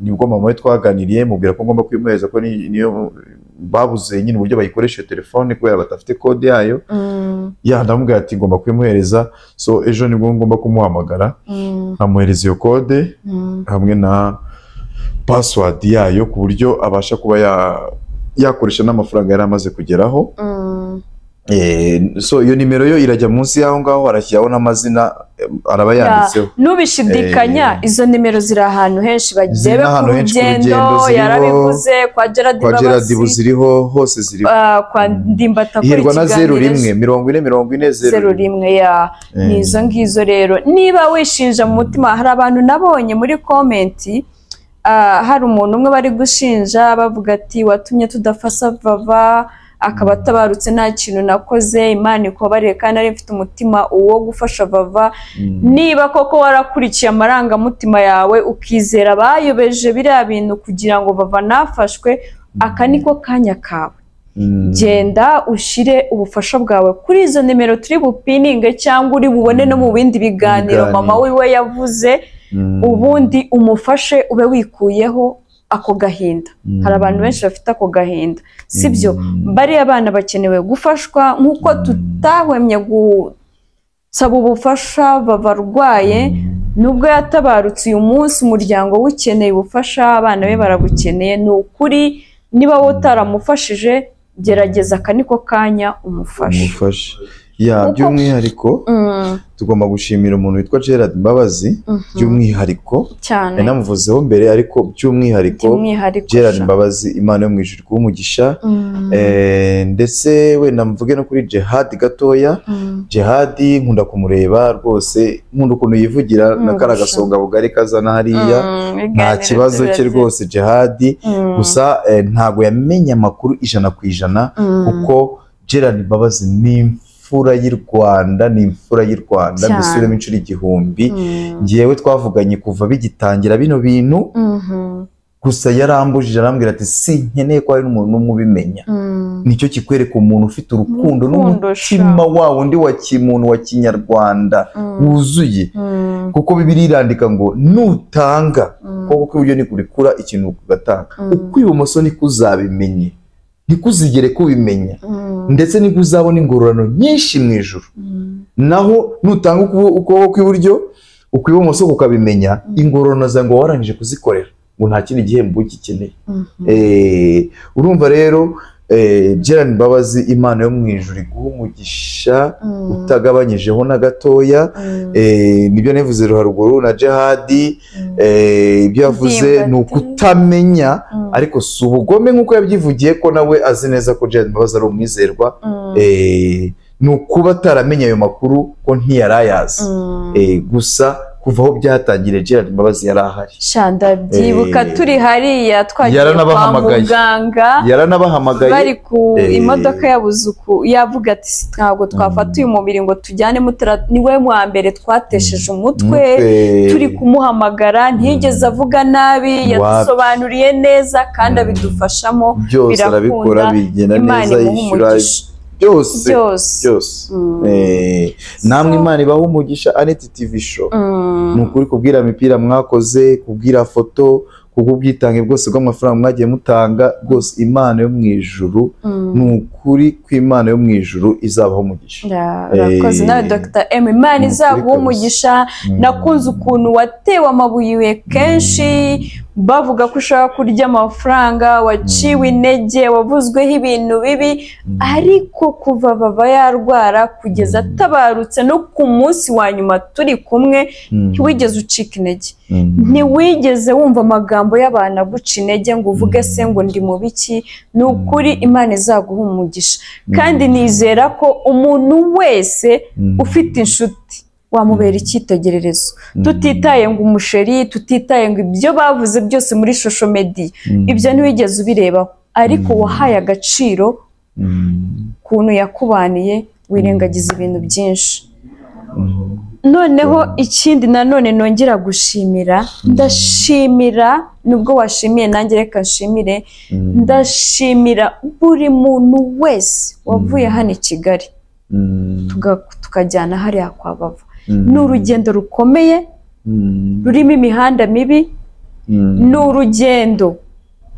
Speaker 2: nibwo mama we twaganiriye mubwira ko ngomba kuyimuhereza ko ni- niyo babuze nyine uburyo bayikoresha iyo telefone kubera badafite kode yayo
Speaker 1: mm,
Speaker 2: ya ndamubwira ati ngomba kuyimuhereza so ejo nibwo ngomba kumuhamagara
Speaker 1: mm,
Speaker 2: nkamuhereza iyo kode
Speaker 1: mm,
Speaker 2: hamwe na password yayo ku buryo abasha kuba ya- yakoresha n'amafaranga yari amaze kugeraho
Speaker 1: mm.
Speaker 2: Eh, so iyo nimero yo irajya munsi y'aho ngaho harashyiraho n'amazina eh, araba
Speaker 1: Ya,
Speaker 2: yanditseho
Speaker 1: nubishidikanya
Speaker 2: Eh,
Speaker 1: izo nimero ziri ahantu henshi
Speaker 2: Ziri
Speaker 1: bagebe ku
Speaker 2: n'ahantu henshi ku
Speaker 1: rugendo
Speaker 2: rugendo ziriho,
Speaker 1: yarabivuze kwa Gerard
Speaker 2: kwa Gerard
Speaker 1: Babasi
Speaker 2: buziriho hose ziriho
Speaker 1: ah, kwa Ndimbata akora
Speaker 2: ihirwa na
Speaker 1: ikiganiro
Speaker 2: zeru rimwe mirongo ine mirongo ine
Speaker 1: zeru rimwe ya
Speaker 2: Eh,
Speaker 1: ni izo ngizo rero niba wishinja mu mutima hari abantu nabonye muri komenti ah, hari umuntu umwe bari gushinja bavuga ati watumye tudafasa vava akaba atabarutse nta kintu nakoze imana ikubabariye kandi nari mfite umutima uwo gufasha vava
Speaker 2: mm,
Speaker 1: niba koko warakurikiye amarangamutima yawe ukizera abayobeje biriya bintu kugira ngo bava nafashwe aka niko kanya kawe
Speaker 2: mm.
Speaker 1: genda ushire ubufasha bwawe kuri izo nimero turi bupininge cyangwa uri bubone no mu bindi biganiro
Speaker 2: Biganiro.
Speaker 1: mama wiwe yavuze
Speaker 2: Mm,
Speaker 1: ubundi umufashe ube wikuyeho ako gahinda
Speaker 2: mm,
Speaker 1: hari abantu benshi bafite ako gahinda sibyo
Speaker 2: mm,
Speaker 1: bariya bana bakenewe gufashwa nk'uko tutahwemye gusaba ubufasha babarwaye
Speaker 2: mm,
Speaker 1: nubwo yatabarutse uyu munsi umuryango w'ukeneye ubufasha abana be baragukeneye ni ukuri niba wowe utaramufashije gerageza aka niko kanya umufashe
Speaker 2: umufashe ya
Speaker 1: Kuko-
Speaker 2: by'umwihariko
Speaker 1: Mm,
Speaker 2: tugomba gushimira umuntu witwa Gerard Mbabazi
Speaker 1: mhm.
Speaker 2: by'umwihariko
Speaker 1: cyane
Speaker 2: nari namuvuzeho mbere ariko by'umwihariko
Speaker 1: by'umwihariko
Speaker 2: Gerard
Speaker 1: sha.
Speaker 2: Mbabazi Imana yo mu ijuru iguhe umugisha
Speaker 1: Mm,
Speaker 2: Eh, ndetse wenda mvuge no kuri Jehad gatoya
Speaker 1: mm,
Speaker 2: Jehad nkunda kumureba rwose nkunda ukuntu yivugira
Speaker 1: Mm,
Speaker 2: na kara
Speaker 1: gusa.
Speaker 2: gasonga bugari kazana hariya
Speaker 1: mm,
Speaker 2: nta
Speaker 1: ibiganiro
Speaker 2: kibazo cye
Speaker 1: byiza.
Speaker 2: rwose Jehad
Speaker 1: Mm,
Speaker 2: gusa eh, ntabwo yamenye amakuru ijana ku ijana
Speaker 1: mm,
Speaker 2: kuko Gerard Mbabazi ni imfura y'u Rwanda ni imfura y'u Rwanda
Speaker 1: Cyane.
Speaker 2: mbisubiremo inshuro igihumbi
Speaker 1: mm,
Speaker 2: ngewe twavuganye kuva bigitangira bino bintu
Speaker 1: mhm,
Speaker 2: gusa yarambujije arambwira ati sinkeneye ko hari n'umuntu n'umwe ubimenya
Speaker 1: mm.
Speaker 2: nicyo kikwereka umuntu ufite urukundo
Speaker 1: Urukundo,
Speaker 2: n'umutima wa wundi wa kimuntu wa kinyarwanda
Speaker 1: Mm.
Speaker 2: wuzuye
Speaker 1: Mm,
Speaker 2: kuko bibiri irandika ngo nutanga
Speaker 1: mm,
Speaker 2: kuko kw'iburyo nikurekura ikintu ugatanga
Speaker 1: Mm.
Speaker 2: ukw'ibumoso niko uzabimenye ntikuzigere kubimenya
Speaker 1: mm,
Speaker 2: ndetse niko uzabona ingororano nyinshi mu ijuru
Speaker 1: mm,
Speaker 2: naho nutanga ukubo- ukuboko kw'iburyo ukw'ibumoso kukabimenya ingororano zawe ngo warangije kuzikorera ngo nta kindi gihembo ugikeneye
Speaker 1: mhm.
Speaker 2: Eh, urumva rero eh, Gerard Mbabazi imana yo mu ijuru iguha umugisha
Speaker 1: Mm,
Speaker 2: utagabanyijeho na gatoya
Speaker 1: mm,
Speaker 2: Eh, nibyo navuze haruguru na Jihadi
Speaker 1: mm.
Speaker 2: eh, ibyo yavuze
Speaker 1: Ndimbati.
Speaker 2: ni ukutamenya
Speaker 1: Mm,
Speaker 2: ariko si ubugome nk'uko yabyivugiye ko nawe azi neza ko Gerard Mbabazi ari umwizerwa
Speaker 1: mm,
Speaker 2: eh, ni ukuba ataramenya ayo makuru ko ntiyari ayazi
Speaker 1: mm.
Speaker 2: Eh, gusa kuva aho byatangiriye Gerard Mbabazi yari ahari
Speaker 1: shanda byibuka
Speaker 2: Eh,
Speaker 1: turi hariya twagiye kwa
Speaker 2: yaranabahamagaye.
Speaker 1: muganga
Speaker 2: yaranabahamagaye
Speaker 1: bari ku
Speaker 2: Eh.
Speaker 1: imodoka yabuzuku yavuga ati "Si ntabwo twafata uyu mubiri ngo tujyane mutara ni we wa mbere twatesheje umutwe turi kumuhamagara ntiyigeze avuga nabi
Speaker 2: Wapi.
Speaker 1: yadusobanuriye neza kandi
Speaker 2: Mm.
Speaker 1: abidufashamo
Speaker 2: byose
Speaker 1: birakunda,
Speaker 2: arabikora bigenda
Speaker 1: imana
Speaker 2: neza
Speaker 1: imuha
Speaker 2: yishyura
Speaker 1: umugisha
Speaker 2: byose
Speaker 1: byose
Speaker 2: byose
Speaker 1: Mm.
Speaker 2: Eh, namwe
Speaker 1: So-
Speaker 2: imana ibaha umugisha aneti tivi show
Speaker 1: Mm.
Speaker 2: ni ukuri kubwira imipira mwakoze kubwira foto kubw'ubwitange bwose bw'amafaranga mwagiye mutanga rwose imana yo mu ijuru
Speaker 1: Mm.
Speaker 2: ni ukuri kw'imana yo mu ijuru izabaho umugisha
Speaker 1: Ra- urakoze
Speaker 2: Eh.
Speaker 1: nawe dr m imana
Speaker 2: Ni ukuri
Speaker 1: izaguha
Speaker 2: kabisa.
Speaker 1: umugisha
Speaker 2: Mm.
Speaker 1: nakunze ukuntu watewe amabuye kenshi bavuga ko ushaka kurya amafaranga waciwe intege wavuzweho ibintu bibi
Speaker 2: Mm.
Speaker 1: ariko kuva baba yarwara kugeza
Speaker 2: Mm.
Speaker 1: atabarutse no ku munsi wa nyuma turi kumwe
Speaker 2: Mm.
Speaker 1: ntiwigeze ucika intege
Speaker 2: Mm.
Speaker 1: ntiwigeze wumva amagambo y'abantu aguca intege ngo uvuge se ngo ndi mu biki ni ukuri imana izaguha umugisha kandi nizera ko umuntu wese
Speaker 2: Mm.
Speaker 1: ufite inshuti wamubera icyitegererezo
Speaker 2: Mm.
Speaker 1: tutitaye ngo umusheri tutitaye ngo ibyo bavuze byose muri shosho mediya
Speaker 2: Mm.
Speaker 1: ibyo ntiwigeze ubirebaho ariko wahaye agaciro
Speaker 2: Mm.
Speaker 1: ukuntu yakubaniye wirengagiza ibintu byinshi noneho ikindi nanone nongera gushimira ndashimira nubwo washimiye nanjye reka nshimire
Speaker 2: Mm.
Speaker 1: ndashimira buri muntu wese wavuye
Speaker 2: Mm.
Speaker 1: hano i kigali
Speaker 2: Mm.
Speaker 1: tuga- tukajyana hariya kwa bava
Speaker 2: Mm.
Speaker 1: ni urugendo rukomeye
Speaker 2: Mm.
Speaker 1: rurimo imihanda mibi
Speaker 2: Mm.
Speaker 1: ni urugendo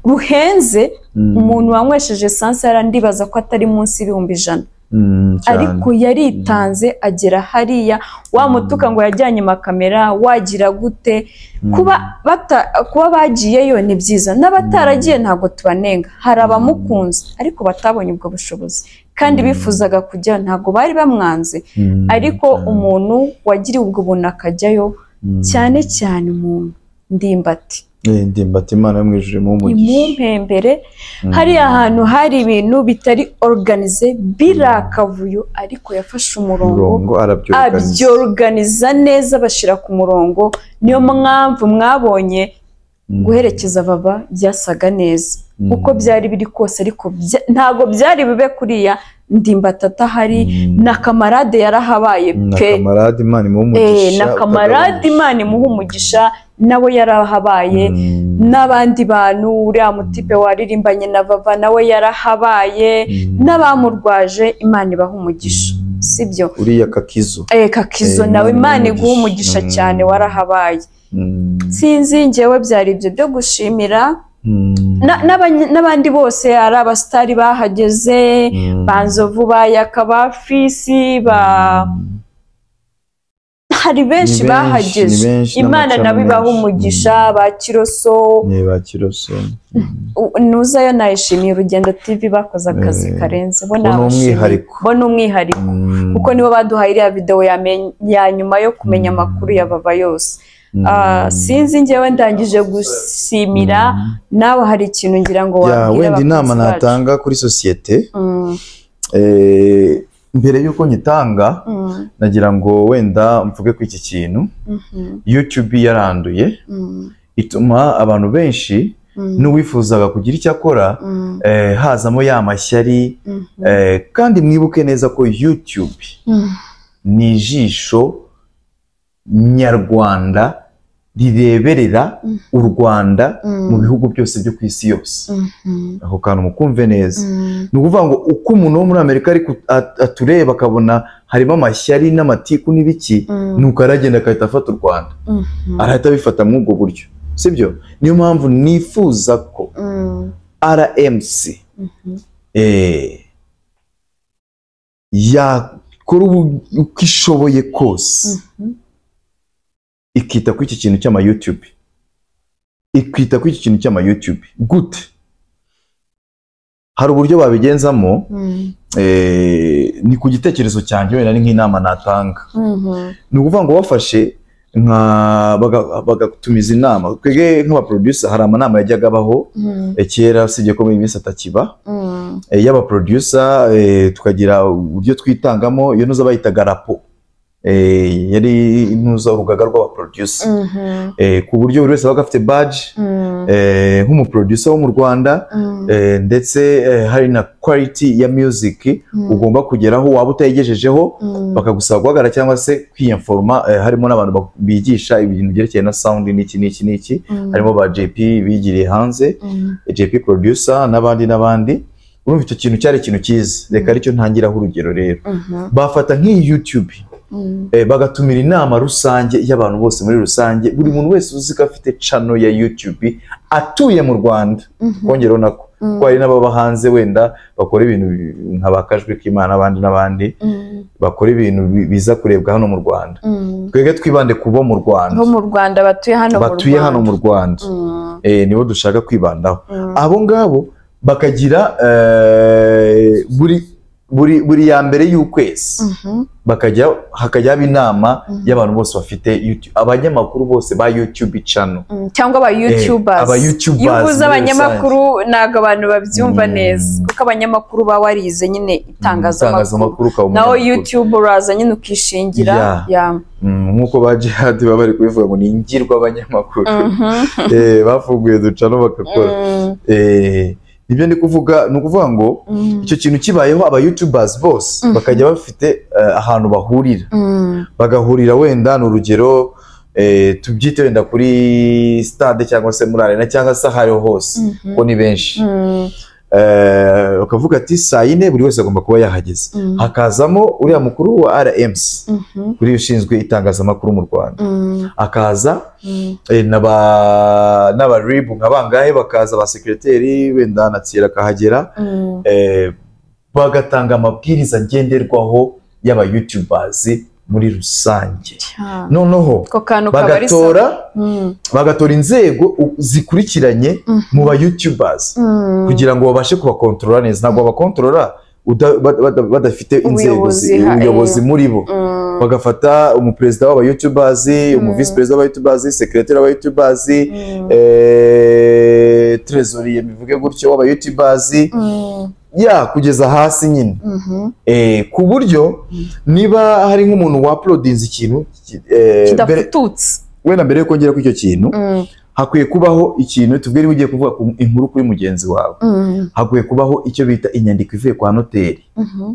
Speaker 1: ruhenze
Speaker 2: Mm.
Speaker 1: umuntu wanywesheje esanse yarandibaza ko atari munsi y'ibihumbi ijana
Speaker 2: Mm, cyane.
Speaker 1: ariko yaritanze agera hariya wamutuka ngo yajyanye amakamera wagira gute
Speaker 2: Mm.
Speaker 1: kuba bata- kuba bagiyeyo ni byiza n'abataragiye ntabwo tubanenga hari abamukunze ariko batabonye ubwo bushobozi kandi bifuzaga kujya ntabwo bari bamwanze
Speaker 2: Mm.
Speaker 1: ariko umuntu wagiriwe ubwo buntu akajyayo
Speaker 2: Mm.
Speaker 1: cyane cyane umuntu ndimbati
Speaker 2: Eh, ndimbati imana yo mu ijuru imuhe umugisha
Speaker 1: impembere
Speaker 2: Mm.
Speaker 1: hariya hantu hari ibintu bitari organize birakavuyo ariko yafashe umurongo
Speaker 2: Murongo, arabyoruganiza.
Speaker 1: abyoruganiza neza bashyira ku murongo niyo mpamvu mwabonye
Speaker 2: Mm.
Speaker 1: guherekeza baba byasaga neza
Speaker 2: Mm.
Speaker 1: uko byari biri kose ariko bya- ntabwo byari bibe kuriya ndimbati atahari
Speaker 2: Mm.
Speaker 1: na kamarade yarahabaye
Speaker 2: na
Speaker 1: pe
Speaker 2: kamarade imana imuhe
Speaker 1: Eh, na
Speaker 2: umugisha
Speaker 1: kamarade imana imuha umugisha nawe yarahabaye n'abandi bantu uriya mutipe waririmbanye na vava nawe yarahabaye n'abamurwaje imana ibaha umugisha sibyo
Speaker 2: uriya kakizo
Speaker 1: Eh, kakizo
Speaker 2: Eh,
Speaker 1: nawe
Speaker 2: Imana
Speaker 1: imana
Speaker 2: imuha
Speaker 1: iguha
Speaker 2: umugisha.
Speaker 1: umugisha cyane
Speaker 2: Mm.
Speaker 1: warahabaye
Speaker 2: Mm.
Speaker 1: sinzi njyewe byari ibyo byo gushimira
Speaker 2: Mm.
Speaker 1: Na- n'abany- n'abandi bose ari abasitari bahageze
Speaker 2: Mm.
Speaker 1: ba nzovu ba yaka ba fisi ba
Speaker 2: Mm.
Speaker 1: hari benshi
Speaker 2: Ni benshi,
Speaker 1: bahageze
Speaker 2: ni benshi,
Speaker 1: imana
Speaker 2: n'amacana
Speaker 1: nabo ibaha
Speaker 2: menshi.
Speaker 1: umugisha
Speaker 2: Mm.
Speaker 1: ba kiroso
Speaker 2: Ni ba kiroso
Speaker 1: U- nuzayo nayishimiye urugendo tv bakoze akazi
Speaker 2: Eh,
Speaker 1: karenze bo
Speaker 2: bo ni
Speaker 1: nabashimiye.
Speaker 2: umwihariko.
Speaker 1: bo ni umwihariko
Speaker 2: Mm. Mm.
Speaker 1: kuko nibo baduhaye iriya videwo yame- ya nyuma yo kumenya
Speaker 2: Mm.
Speaker 1: amakuru yababa yose
Speaker 2: Mm.
Speaker 1: Ah, sinzi njyewe ndangije gusimira
Speaker 2: Mm.
Speaker 1: nawe hari ikintu ngira ngo
Speaker 2: Ya,
Speaker 1: wabwira
Speaker 2: wenda inama
Speaker 1: abakunzi bacu.
Speaker 2: natanga kuri sosiyete
Speaker 1: Mm,
Speaker 2: eh, mbere y'uko nyitanga
Speaker 1: mm,
Speaker 2: nagira ngo wenda mvuge ku iki kintu
Speaker 1: mhm,
Speaker 2: youtube yaranduye
Speaker 1: mm,
Speaker 2: ituma abantu benshi
Speaker 1: mm,
Speaker 2: n'uwifuzaga kugira icyo akora
Speaker 1: mm,
Speaker 2: eh, hazamo ya mashyari
Speaker 1: mhm,
Speaker 2: eh, kandi mwibuke neza ko youtube
Speaker 1: mm,
Speaker 2: ni ijisho nyarwanda rireberera
Speaker 1: Mm.
Speaker 2: u rwanda
Speaker 1: Mm.
Speaker 2: mu bihugu byose byo ku isi yose
Speaker 1: mhm,
Speaker 2: ako kantu mukumve neza
Speaker 1: mm,
Speaker 2: ni ukuvuga ngo uko umuntu wo muri amerika ari ku- at- atureba akabona harimo amashyari n'amatiku n'ibiki
Speaker 1: Mm.
Speaker 2: nuko aragenda agahita afata u rwanda
Speaker 1: mhm,
Speaker 2: arahita abifata muri ubwo buryo sibyo niyo mpamvu nifuza ko
Speaker 1: mm.
Speaker 2: rmc eh, yakora ubu- uko ishoboye kose ikita kuri iki kintu cy'ama youtube ikita kuri iki kintu cy'ama youtube gute hari uburyo babigenzamo
Speaker 1: Mhm,
Speaker 2: eh, ni ku gitekerezo cyanjye wenda ni nk'inama natanga
Speaker 1: mhm,
Speaker 2: ni ukuvuga ngo bafashe nka baga- bagatumiza inama twebwe nk'abaproducer hari amanama yajyaga abaho
Speaker 1: mhm,
Speaker 2: eh, kera usibye ko muri iyi minsi atakiba
Speaker 1: mhm,
Speaker 2: eh, y'abaproducer eh, tukagira uburyo twitangamo iyo ntuza bayitaga rapo eh, yari intuza urugaga rw'abaproducer
Speaker 1: mhm,
Speaker 2: eh, ku buryo buri wese yabaga afite baji
Speaker 1: mhm,
Speaker 2: eh, nk'umuproducer wo mu rwanda
Speaker 1: mhm,
Speaker 2: Eh, ndetse eh, hari na quality ya music
Speaker 1: Mm.
Speaker 2: ugomba kugeraho waba utayigejejeho
Speaker 1: Mm.
Speaker 2: bakagusaba guhagarara cyangwa se kwiyamforoma eh, harimo n'abantu bak- bigisha ibintu byerekeye na sound n'iki n'iki n'iki
Speaker 1: Mm.
Speaker 2: harimo ba JP bigiriye hanze
Speaker 1: mhm,
Speaker 2: eh, JP producer n'abandi n'abandi urumva icyo kintu cyari ikintu cyiza reka aricyo ntangiraho urugero rero
Speaker 1: mhm,
Speaker 2: bafata nk'iyi YouTube
Speaker 1: mhm,
Speaker 2: eh, bagatumira inama rusange y'abantu bose muri rusange buri muntu wese uzi ko afite channel ya YouTube atuye mu Rwanda
Speaker 1: Mhm.
Speaker 2: kongeraho nako
Speaker 1: Mm.
Speaker 2: ko hari n'ababa hanze wenda bakora ibintu bi- nka bakajwi k'imana n'abandi n'abandi
Speaker 1: mhm,
Speaker 2: bakora ibintu bi- biza kurebwa hano mu Rwanda
Speaker 1: mhm.
Speaker 2: twebwe twibande ku bo mu Rwanda
Speaker 1: bo mu rwanda batuye hano mu
Speaker 2: batuye hano
Speaker 1: Rwanda.
Speaker 2: mu Rwanda
Speaker 1: Mm,
Speaker 2: eh, nibo dushaka kwibandaho
Speaker 1: mm,
Speaker 2: abo ngabo bakagira eh, buri buri buri ya mbere y'ukwezi
Speaker 1: mhm,
Speaker 2: bakajya hakajyaho inama
Speaker 1: Mhm.
Speaker 2: y'abantu bose bafite YouTube- abanyamakuru bose ba YouTube channel
Speaker 1: mm. cyangwa aba youtubers
Speaker 2: aba YouTubers
Speaker 1: iyo uvuze
Speaker 2: muri
Speaker 1: abanyamakuru ntabwo abantu babyumva
Speaker 2: Mm.
Speaker 1: neza kuko abanyamakuru baba warize nyine itangazamakuru
Speaker 2: itangazamakuru ukaba
Speaker 1: naho
Speaker 2: umunyamakuru.
Speaker 1: youtube uraza nyine ukishingira
Speaker 2: Yeah.
Speaker 1: ya
Speaker 2: Mm, nk'uko ba jihad baba bari kubivuga ngo ni ingirwa abanyamakuru
Speaker 1: Mhm,
Speaker 2: Eh, bafunguye ducano bagakora
Speaker 1: mm,
Speaker 2: Eh, nibyo ndi kuvuga ni ukuvuga ngo
Speaker 1: mm,
Speaker 2: icyo kintu kibayeho aba youtubers bose
Speaker 1: Mhm.
Speaker 2: bakajya bafite eh, ahantu bahurira
Speaker 1: mm,
Speaker 2: bagahurira wenda ni urugero eh, tubyite wenda kuri stade cyangwa se muri arena cyangwa se aho ariho hose
Speaker 1: Mhm.
Speaker 2: kuko ni benshi
Speaker 1: mm,
Speaker 2: Eh, bakavuga ati saa yine buri wese agomba kuba yahageze
Speaker 1: Mhm.
Speaker 2: hakazamo uriya mukuru wa rmc
Speaker 1: mhm,
Speaker 2: kuri ushinzwe itangazamakuru mu rwanda
Speaker 1: mm,
Speaker 2: akaza
Speaker 1: mm,
Speaker 2: eh, n'aba n'aba rib nka bangahe bakaza ba sekiriteri wenda na tsira akahagera
Speaker 1: mm.
Speaker 2: eh, bagatanga amabwiriza ngenderwaho y'aba youtubers muri rusange
Speaker 1: Cya.
Speaker 2: noneho
Speaker 1: ako kantu kaba ari
Speaker 2: bagatora
Speaker 1: sa- Mm,
Speaker 2: bagatora inzego u- zikurikiranye mu ba youtubers
Speaker 1: mm,
Speaker 2: kugira ngo babashe kubakontorora neza ntabwo babakontorora uda- bada- bada- badafite inzego
Speaker 1: Ubuyobozi,
Speaker 2: zi-
Speaker 1: ha, eh.
Speaker 2: ubuyobozi muri bo
Speaker 1: mm,
Speaker 2: bagafata umuperezida w'aba youtubers
Speaker 1: Mm.
Speaker 2: umuvisi perezida w'aba youtubers sekretari w'aba youtubers
Speaker 1: mm,
Speaker 2: eh, trezoriye bivuge gutyo w'aba youtubers
Speaker 1: mm,
Speaker 2: ya kugeza hasi nyine
Speaker 1: mhm,
Speaker 2: eh, ku buryo niba hari nk'umuntu wapulodinze ikintu ki- eh, mbere-
Speaker 1: kidafututse
Speaker 2: wenda mbere yo kongera kuri icyo kintu
Speaker 1: Mm,
Speaker 2: hakwiye kubaho ikintu tubwire ugiye kuvuga ku inkuru kuri mugenzi wawe
Speaker 1: mm,
Speaker 2: hakwiye kubaho icyo bita inyandiko ivuye kwa noteri
Speaker 1: mhm,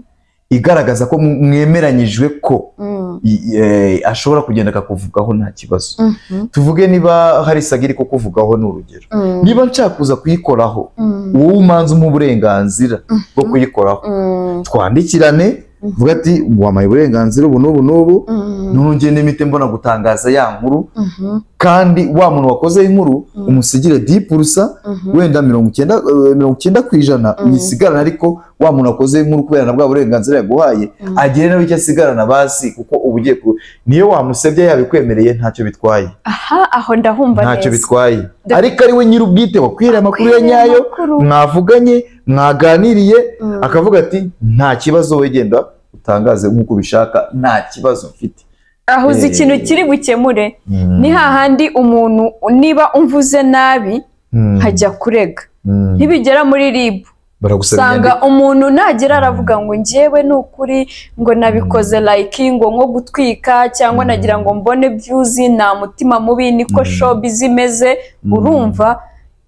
Speaker 2: igaragaza ko mu- mwemeranyijwe ko
Speaker 1: mm,
Speaker 2: i- eh, ashobora kugenda akakuvugaho nta kibazo
Speaker 1: mhm,
Speaker 2: tuvuge niba hari isaga iri kukuvugaho ni urugero
Speaker 1: mm,
Speaker 2: niba nshaka kuza kuyikoraho
Speaker 1: mm,
Speaker 2: wowe umanza umuha uburenganzira bwo kuyikoraho
Speaker 1: mm,
Speaker 2: twandikirane vuga ati wampaye uburenganzira ubu n'ubu n'ubu
Speaker 1: mm,
Speaker 2: none ngende mpite mbona gutangaza ya nkuru
Speaker 1: mhm,
Speaker 2: kandi wa muntu wakoze inkuru
Speaker 1: Mm.
Speaker 2: umusigire dipurusa
Speaker 1: mhm,
Speaker 2: wenda mirongo icyenda eh, mirongo icyenda ku ijana
Speaker 1: Mm.
Speaker 2: uyisigarana ariko wa muntu wakoze inkuru kubera na bwa burenganzira yaguhaye
Speaker 1: Mm.
Speaker 2: agire nawe icyo asigarana basi kuko uba ugiye ku niyo wamusebye yabikwemereye ntacyo bitwaye
Speaker 1: aha aho ndahumva
Speaker 2: ntacyo
Speaker 1: neza
Speaker 2: bitwaye
Speaker 1: Def-
Speaker 2: ariko ari we nyir'ubwite wakwiriye amakuru ya
Speaker 1: Wakwiriye
Speaker 2: nyayo
Speaker 1: amakuru.
Speaker 2: mwavuganye mwaganiriye
Speaker 1: Mm.
Speaker 2: akavuga ati nta kibazo wegenda utangaze nk'uko ubishaka nta kibazo mfite
Speaker 1: aho uzi
Speaker 2: Eh.
Speaker 1: ikintu kiri bukemure
Speaker 2: Mm.
Speaker 1: ni hahandi umuntu niba umvuze nabi
Speaker 2: Mm.
Speaker 1: hajya kurega
Speaker 2: Mm.
Speaker 1: ntibigera muri rib
Speaker 2: baragusaba
Speaker 1: usanga
Speaker 2: inyandiko.
Speaker 1: umuntu nagera aravuga ngo njyewe ni ukuri ngo nabikoze like ngo nko gutwika cyangwa
Speaker 2: Mm.
Speaker 1: nagira ngo mbone views nta mutima mubi niko
Speaker 2: Mm.
Speaker 1: showbiz imeze
Speaker 2: Mm.
Speaker 1: urumva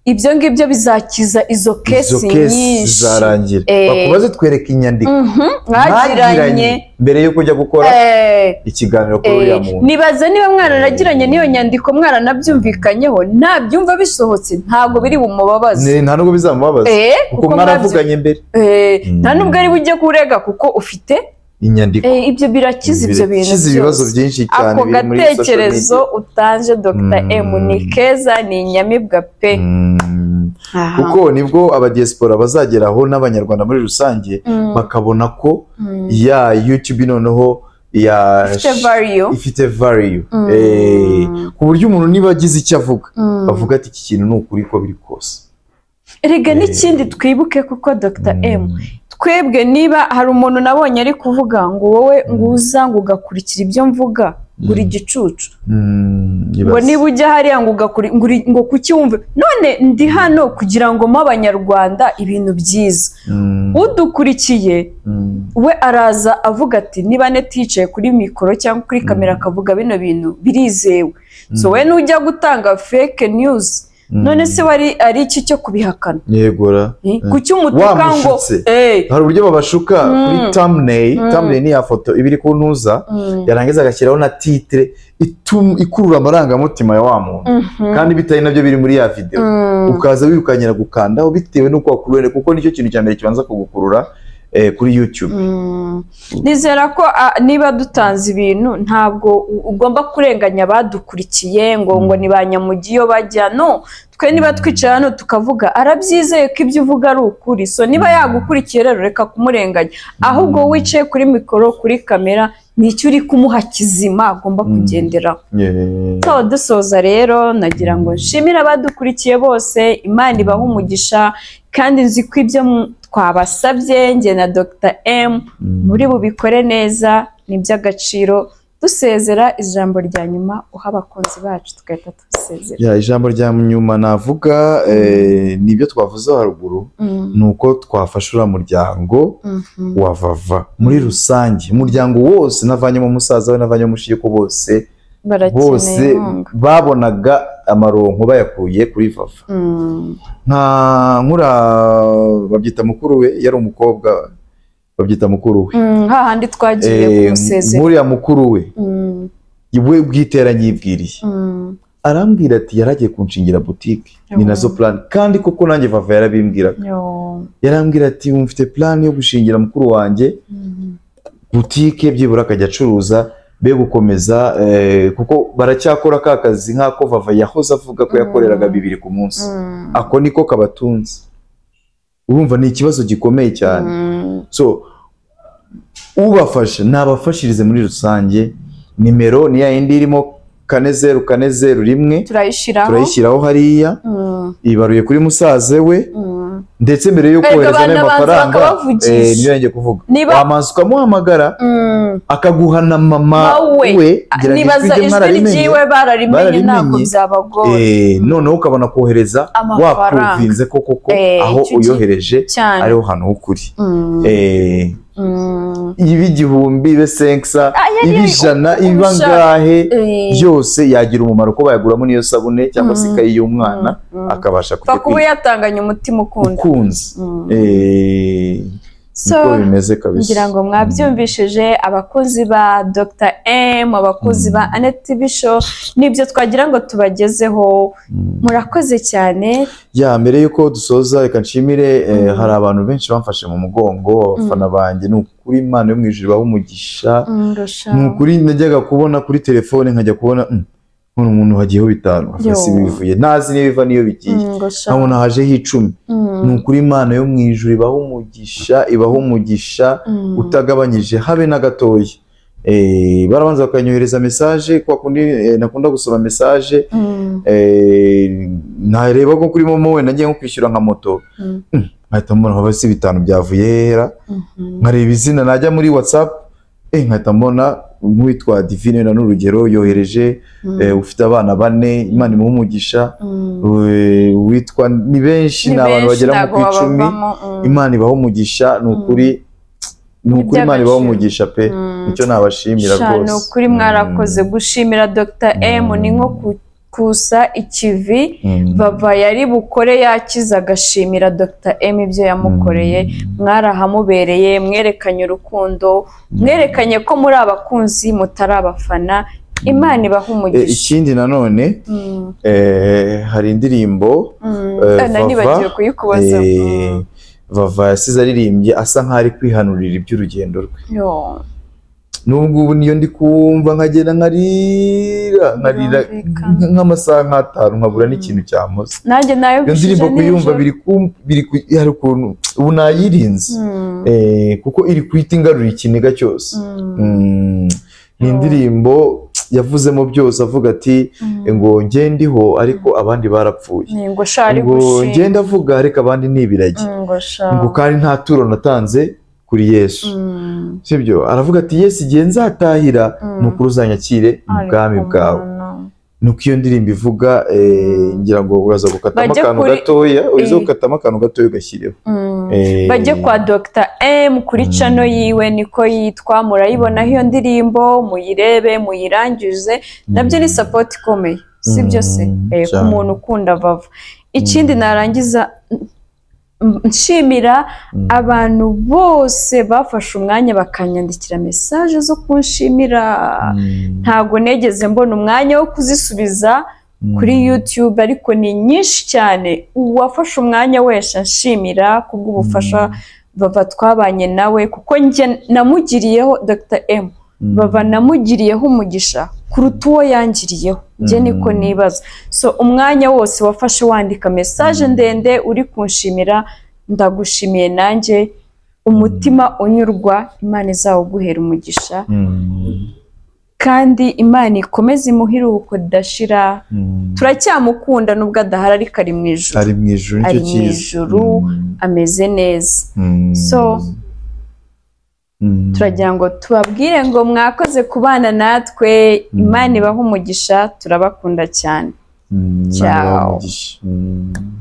Speaker 1: ibyo ngibyo bizakiza izo
Speaker 2: izo
Speaker 1: kesi
Speaker 2: kesi
Speaker 1: nyinshi
Speaker 2: zarangira
Speaker 1: Eh.
Speaker 2: bakubaze twereka inyandiko
Speaker 1: Mhm, mwagiranye
Speaker 2: mbere yo kujya gukora
Speaker 1: Eh,
Speaker 2: ikiganiro kuri
Speaker 1: eh,
Speaker 2: uriya muntu
Speaker 1: nibaze niba mwaranagiranye n'iyo nyandiko mwaranabyumvikanyeho ntabyumva bisohotse ntabwo biri bumubabaze
Speaker 2: Ni- nta nubwo bizamubabaza
Speaker 1: Eh,
Speaker 2: kuko
Speaker 1: kuko mwabyu-
Speaker 2: mwaravuganye mbere
Speaker 1: Eh,
Speaker 2: Mm.
Speaker 1: nta nubwo ari bujye kurega kuko ufite
Speaker 2: inyandiko
Speaker 1: Eh, ibyo birakiza ibyo bintu
Speaker 2: Birakiza ibibazo
Speaker 1: byose.
Speaker 2: byinshi cyane
Speaker 1: ako
Speaker 2: biri muri social
Speaker 1: gatekerezo
Speaker 2: media.
Speaker 1: utanje dr
Speaker 2: Mm.
Speaker 1: m ni keza ni inyamibwa pe
Speaker 2: Mm.
Speaker 1: Aha.
Speaker 2: kuko nibwo abadiyasipora bazageraho n'abanyarwanda muri rusange
Speaker 1: Mm,
Speaker 2: bakabona ko
Speaker 1: mm.
Speaker 2: ya youtube noneho ya
Speaker 1: Ifite value.
Speaker 2: ifite value
Speaker 1: Mm.
Speaker 2: Eh, ku buryo umuntu niba agize icyo avuga
Speaker 1: Mm.
Speaker 2: bavuga ati iki kintu ni ukuri ko biri kose
Speaker 1: erega
Speaker 2: Eh.
Speaker 1: n'ikindi twibuke kuko dr m
Speaker 2: Mm.
Speaker 1: twebwe niba hari umuntu nabonye ari kuvuga ngo wowe nguza ngo ugakurikira ibyo mvuga uri igicucu
Speaker 2: Mm,
Speaker 1: ngo
Speaker 2: ibaze.
Speaker 1: niba ujya hariya ngo ugakuri- ngo uri- ngo kuki wumve none ndi hano kugira ngo mpe abanyarwanda ibintu byiza
Speaker 2: Mm,
Speaker 1: udukurikiye
Speaker 2: mm.
Speaker 1: we araza avuga ati niba neti yicaye kuri mikoro cyangwa kuri kamera akavuga bino bintu birizewe so we nujya gutanga fake news none se wari ari iki cyo kubihakana
Speaker 2: yegora
Speaker 1: Eh, kuki umutuka ngo
Speaker 2: Wamushutse.
Speaker 1: eh
Speaker 2: hari uburyo babashuka kuri thumbnail thumbnail ni ya foto iba iri ku ntuza
Speaker 1: mm,
Speaker 2: yarangiza agashyiraho na titre itum- ikurura amarangamutima ya wa muntu
Speaker 1: mhm,
Speaker 2: kandi bitari nabyo biri muri ya videwo
Speaker 1: mm.
Speaker 2: ukaza wirukankira gukandaho bitewe n'uko wakuruwe kuko nicyo kintu cya mbere kibanza kugukurura eh, kuri youtube
Speaker 1: Mm. nizera ko ah, niba dutanze ibintu ntabwo u- ugomba kurenganya abadukurikiye ngo ngo ni ba nyamugi iyo bajya no twe niba twicaye hano tukavuga arabyizeye ko ibyo uvuga ari ukuri so niba yagukurikiye rero reka kumurenganya ahubwo wowe wicaye kuri mikoro kuri kamera nicyo uri kumuha kizima agomba
Speaker 2: Mm.
Speaker 1: kugenderaho
Speaker 2: Eh,
Speaker 1: so dusoza rero nagira ngo nshimire abadukurikiye bose imana ibahe umugisha kandi nzi ko ibyo mu- twabasabye njye na dr m
Speaker 2: mm.
Speaker 1: muri bubikore neza ni iby'agaciro dusezera ijambo rya nyuma uha abakunzi bacu tugahita tubisezera
Speaker 2: Ya, ijambo rya nyuma navuga eh, ni ibyo twavuze haruguru
Speaker 1: Mm,
Speaker 2: ni uko twafasha uriya muryango
Speaker 1: mhm.
Speaker 2: wa vava muri rusange umuryango wose navanyemo umusaza we navanyemo umushiku bose bose
Speaker 1: barakeneye inkunga
Speaker 2: babonaga amaronko bayakuye kuri vava
Speaker 1: Mm,
Speaker 2: nka nkura babyita mukuru we yari umukobwa babyita mukuru we
Speaker 1: mm, hahandi twagiye
Speaker 2: Eh,
Speaker 1: kumusezera
Speaker 2: nkuriya mukuru we
Speaker 1: Mm,
Speaker 2: we bwite yaranyibwiriye
Speaker 1: mm,
Speaker 2: arambwira ati yaragiye kunshingira butike ni nazo plan kandi koko nanjye vava yarabimbwiraga
Speaker 1: yo,
Speaker 2: yarambwira ati "Ubu mfite plan yo gushingira mukuru wanjye
Speaker 1: mm,
Speaker 2: butike byibura akajya acuruza be gukomeza eh, kuko baracyakora ka kazi nk'ako vava yahoze avuga ko yakoreraga
Speaker 1: Mm.
Speaker 2: bibiri ku munsi
Speaker 1: mm,
Speaker 2: ako niko kabatunze urumva ni ikibazo gikomeye cyane
Speaker 1: mm,
Speaker 2: so ubafasha nabafashirize muri rusange nimero ni ya yindi irimo kane zeru kane zeru rimwe
Speaker 1: turayishyiraho
Speaker 2: turayishyiraho hariya
Speaker 1: Mm,
Speaker 2: ibaruye kuri musaze we
Speaker 1: mm.
Speaker 2: ndetse mbere yo
Speaker 1: Erega
Speaker 2: kohereza
Speaker 1: abana
Speaker 2: n'ayo
Speaker 1: banza
Speaker 2: mafaranga
Speaker 1: bakabavugisha.
Speaker 2: eh, niyo yanjye kuvuga
Speaker 1: Niba-
Speaker 2: wamanza ukamuhamagara
Speaker 1: Mm.
Speaker 2: akaguha na mama
Speaker 1: Wowe.
Speaker 2: we ngira ngo
Speaker 1: nibaza
Speaker 2: rye
Speaker 1: ijwi
Speaker 2: mwararimenya.
Speaker 1: ryiwe bararimenye ntabwo
Speaker 2: Bararimenye.
Speaker 1: byabagora
Speaker 2: Eh, noneho ukabona kohereza
Speaker 1: Amafaranga.
Speaker 2: wakuvinze ko koko
Speaker 1: Eh,
Speaker 2: aho
Speaker 1: icyo gihe-
Speaker 2: uyohereje
Speaker 1: cyane
Speaker 2: ariho hantu h'ukuri
Speaker 1: Mm,
Speaker 2: Eh,
Speaker 1: mm.
Speaker 2: iba igihumbi ibe senksa
Speaker 1: Ah, yari-
Speaker 2: iba ijana iba
Speaker 1: ubusha-
Speaker 2: angahe
Speaker 1: Eh,
Speaker 2: yose yagira umumaro ko bayaguramo n'iyo sabune cyangwa se ikayi y'umwana
Speaker 1: mm.
Speaker 2: akabasha
Speaker 1: pfa
Speaker 2: kujya
Speaker 1: kuba
Speaker 2: kwiga
Speaker 1: yatanganye umutima ukunda
Speaker 2: ukunze
Speaker 1: Mm.
Speaker 2: Eh,
Speaker 1: so
Speaker 2: niko bimeze kabisa
Speaker 1: ngira ngo mwabyumvishije abakozi ba dr m abakozi ba anet tv show nibyo twagira ngo tubagezeho
Speaker 2: Mm.
Speaker 1: murakoze cyane
Speaker 2: ya mbere y'uko dusoza reka nshimire eh, hari abantu benshi bamfashe mu mugongo abafana banjye ni ukuri imana yo mu ijuru ibaha umugisha
Speaker 1: ndusha
Speaker 2: ni ukuri najyaga kubona kuri telefone nkajya kubona mm, none umuntu hagiyeho bitanu
Speaker 1: Yo.
Speaker 2: hasi bivuye ntazi niyo biva n'iyo bigiye
Speaker 1: ndusha
Speaker 2: nkabona hajeho icumi ni ukuri imana yo mu ijuru ibaho umugisha ibaho umugisha utagabanyije habe na gatoya Eh, barabanza bakanyohereza mesaje kwa kundi eh, nakunda gusoma mesaje eh, nareba nko kuri momo we nagiye nko kwishyura nka moto
Speaker 1: Mm.
Speaker 2: Mm, nkahita mbona haba si bitanu byavuye hera nkareba izina najya muri whatsapp eh nkahita mbona nk'uwitwa divine na n'urugero yohereje eh, ufite abana bane imana imuha umugisha eh, uwitwa ni benshi ni abantu bagera mu ku icumi imana ibaho umugisha ni ukuri ni ukuri imana ibaho
Speaker 1: iby'agaciro.
Speaker 2: umugisha pe icyo nabashimira rwose
Speaker 1: ni ukuri mwarakoze gushimira dr m
Speaker 2: Mm.
Speaker 1: ni nko ku- kusa ikivi
Speaker 2: Mm.
Speaker 1: bava yari bukore yakize agashimira dr m ibyo yamukoreye mwarahamubereye mwerekanye urukundo mwerekanye ko muri abakunzi mutari abafana imana ibaha
Speaker 2: Eh,
Speaker 1: umugisha
Speaker 2: ikindi nanone
Speaker 1: Mm,
Speaker 2: eh, hari indirimbo
Speaker 1: mm.
Speaker 2: eh,
Speaker 1: Ah, nanibagiwe
Speaker 2: Vava,
Speaker 1: kuyikubaza
Speaker 2: eh, vava yasize aririmbye asa nkaho ari kwihanurira iby'urugendo rwe
Speaker 1: Mm. Yo.
Speaker 2: n'ubwo ubu niyo ndi kumva nkagenda nkarira nkarira
Speaker 1: Birumvikana.
Speaker 2: nk- nk'amasaha nk'atanu nkabura n'ikintu cyamuze
Speaker 1: nanjye nayo
Speaker 2: iyo ndirimbo kuyumva biri ku- biri ku- hari ukuntu ubu nayirinze Eh, kuko iri kuhita ingarura ikiniga cyose Mm, ni indirimbo yavuzemo byose avuga ati ngo njye ndiho ariko abandi barapfuye
Speaker 1: ngo shari
Speaker 2: ngo ngenda avuga ariko abandi ni ibiragi
Speaker 1: ngo sha
Speaker 2: ngo kandi nta turo natanze kuri yesu
Speaker 1: Mm.
Speaker 2: sibyo aravuga ati yesu igihe nzatahira
Speaker 1: Mm.
Speaker 2: ni ukuri uzanyakire mu bwami
Speaker 1: Ariko
Speaker 2: bwawe
Speaker 1: umuntu.
Speaker 2: nuko iyo ndirimbo ivuga eh, ngira ngo uraza gukatamo
Speaker 1: Bajye
Speaker 2: akantu
Speaker 1: kuri-
Speaker 2: gatoya uriza
Speaker 1: Eh.
Speaker 2: gukatamo akantu gatoya ugashyireho
Speaker 1: Mm.
Speaker 2: Eh,
Speaker 1: bajye kwa Dr M kuri
Speaker 2: Mm.
Speaker 1: cano yiwe niko yitwa murayibonaho iyo ndirimbo muyirebe muyirangize nabyo ni sapoti ikomeye sibyo se
Speaker 2: Mm,
Speaker 1: Eh, ku
Speaker 2: cyane.
Speaker 1: muntu ukunda vava ikindi narangiza mm, nshimira
Speaker 2: Mm.
Speaker 1: abantu bose bafashe umwanya bakanyandikira mesaje zo kunshimira
Speaker 2: Mm,
Speaker 1: ntago negeze mbona umwanya wo kuzisubiza
Speaker 2: mm,
Speaker 1: kuri YouTube ariko ni nyinshi cyane uwafashe umwanya wese nshimira kubw'ubufasha bava twabanye nawe kuko njye namugiriyeho Dr M
Speaker 2: mm,
Speaker 1: bava namugiriyeho umugisha kuruta uwo yangiriyeho njye
Speaker 2: Mm.
Speaker 1: niko nibaza so umwanya wose wafashe wandika mesaje ndende uri kunshimira ndagushimiye nanjye umutima unyurwa imana izawuguhera umugisha
Speaker 2: mm,
Speaker 1: kandi imana ikomeze imuhire ubukudashira
Speaker 2: mm.
Speaker 1: turacyamukunda nubwo adahari ariko ari mu ijoro
Speaker 2: ari mu ijuru
Speaker 1: Ari
Speaker 2: nicyo
Speaker 1: mu
Speaker 2: cyiza
Speaker 1: ijuru.
Speaker 2: Mm,
Speaker 1: ameze neza
Speaker 2: mm,
Speaker 1: so
Speaker 2: mm.
Speaker 1: turagira ngo tubabwire ngo mwakoze kubana natwe imana ibaha umugisha turabakunda cyane
Speaker 2: Mm, Imana
Speaker 1: Ciao.
Speaker 2: ibahe umugisha. Mm.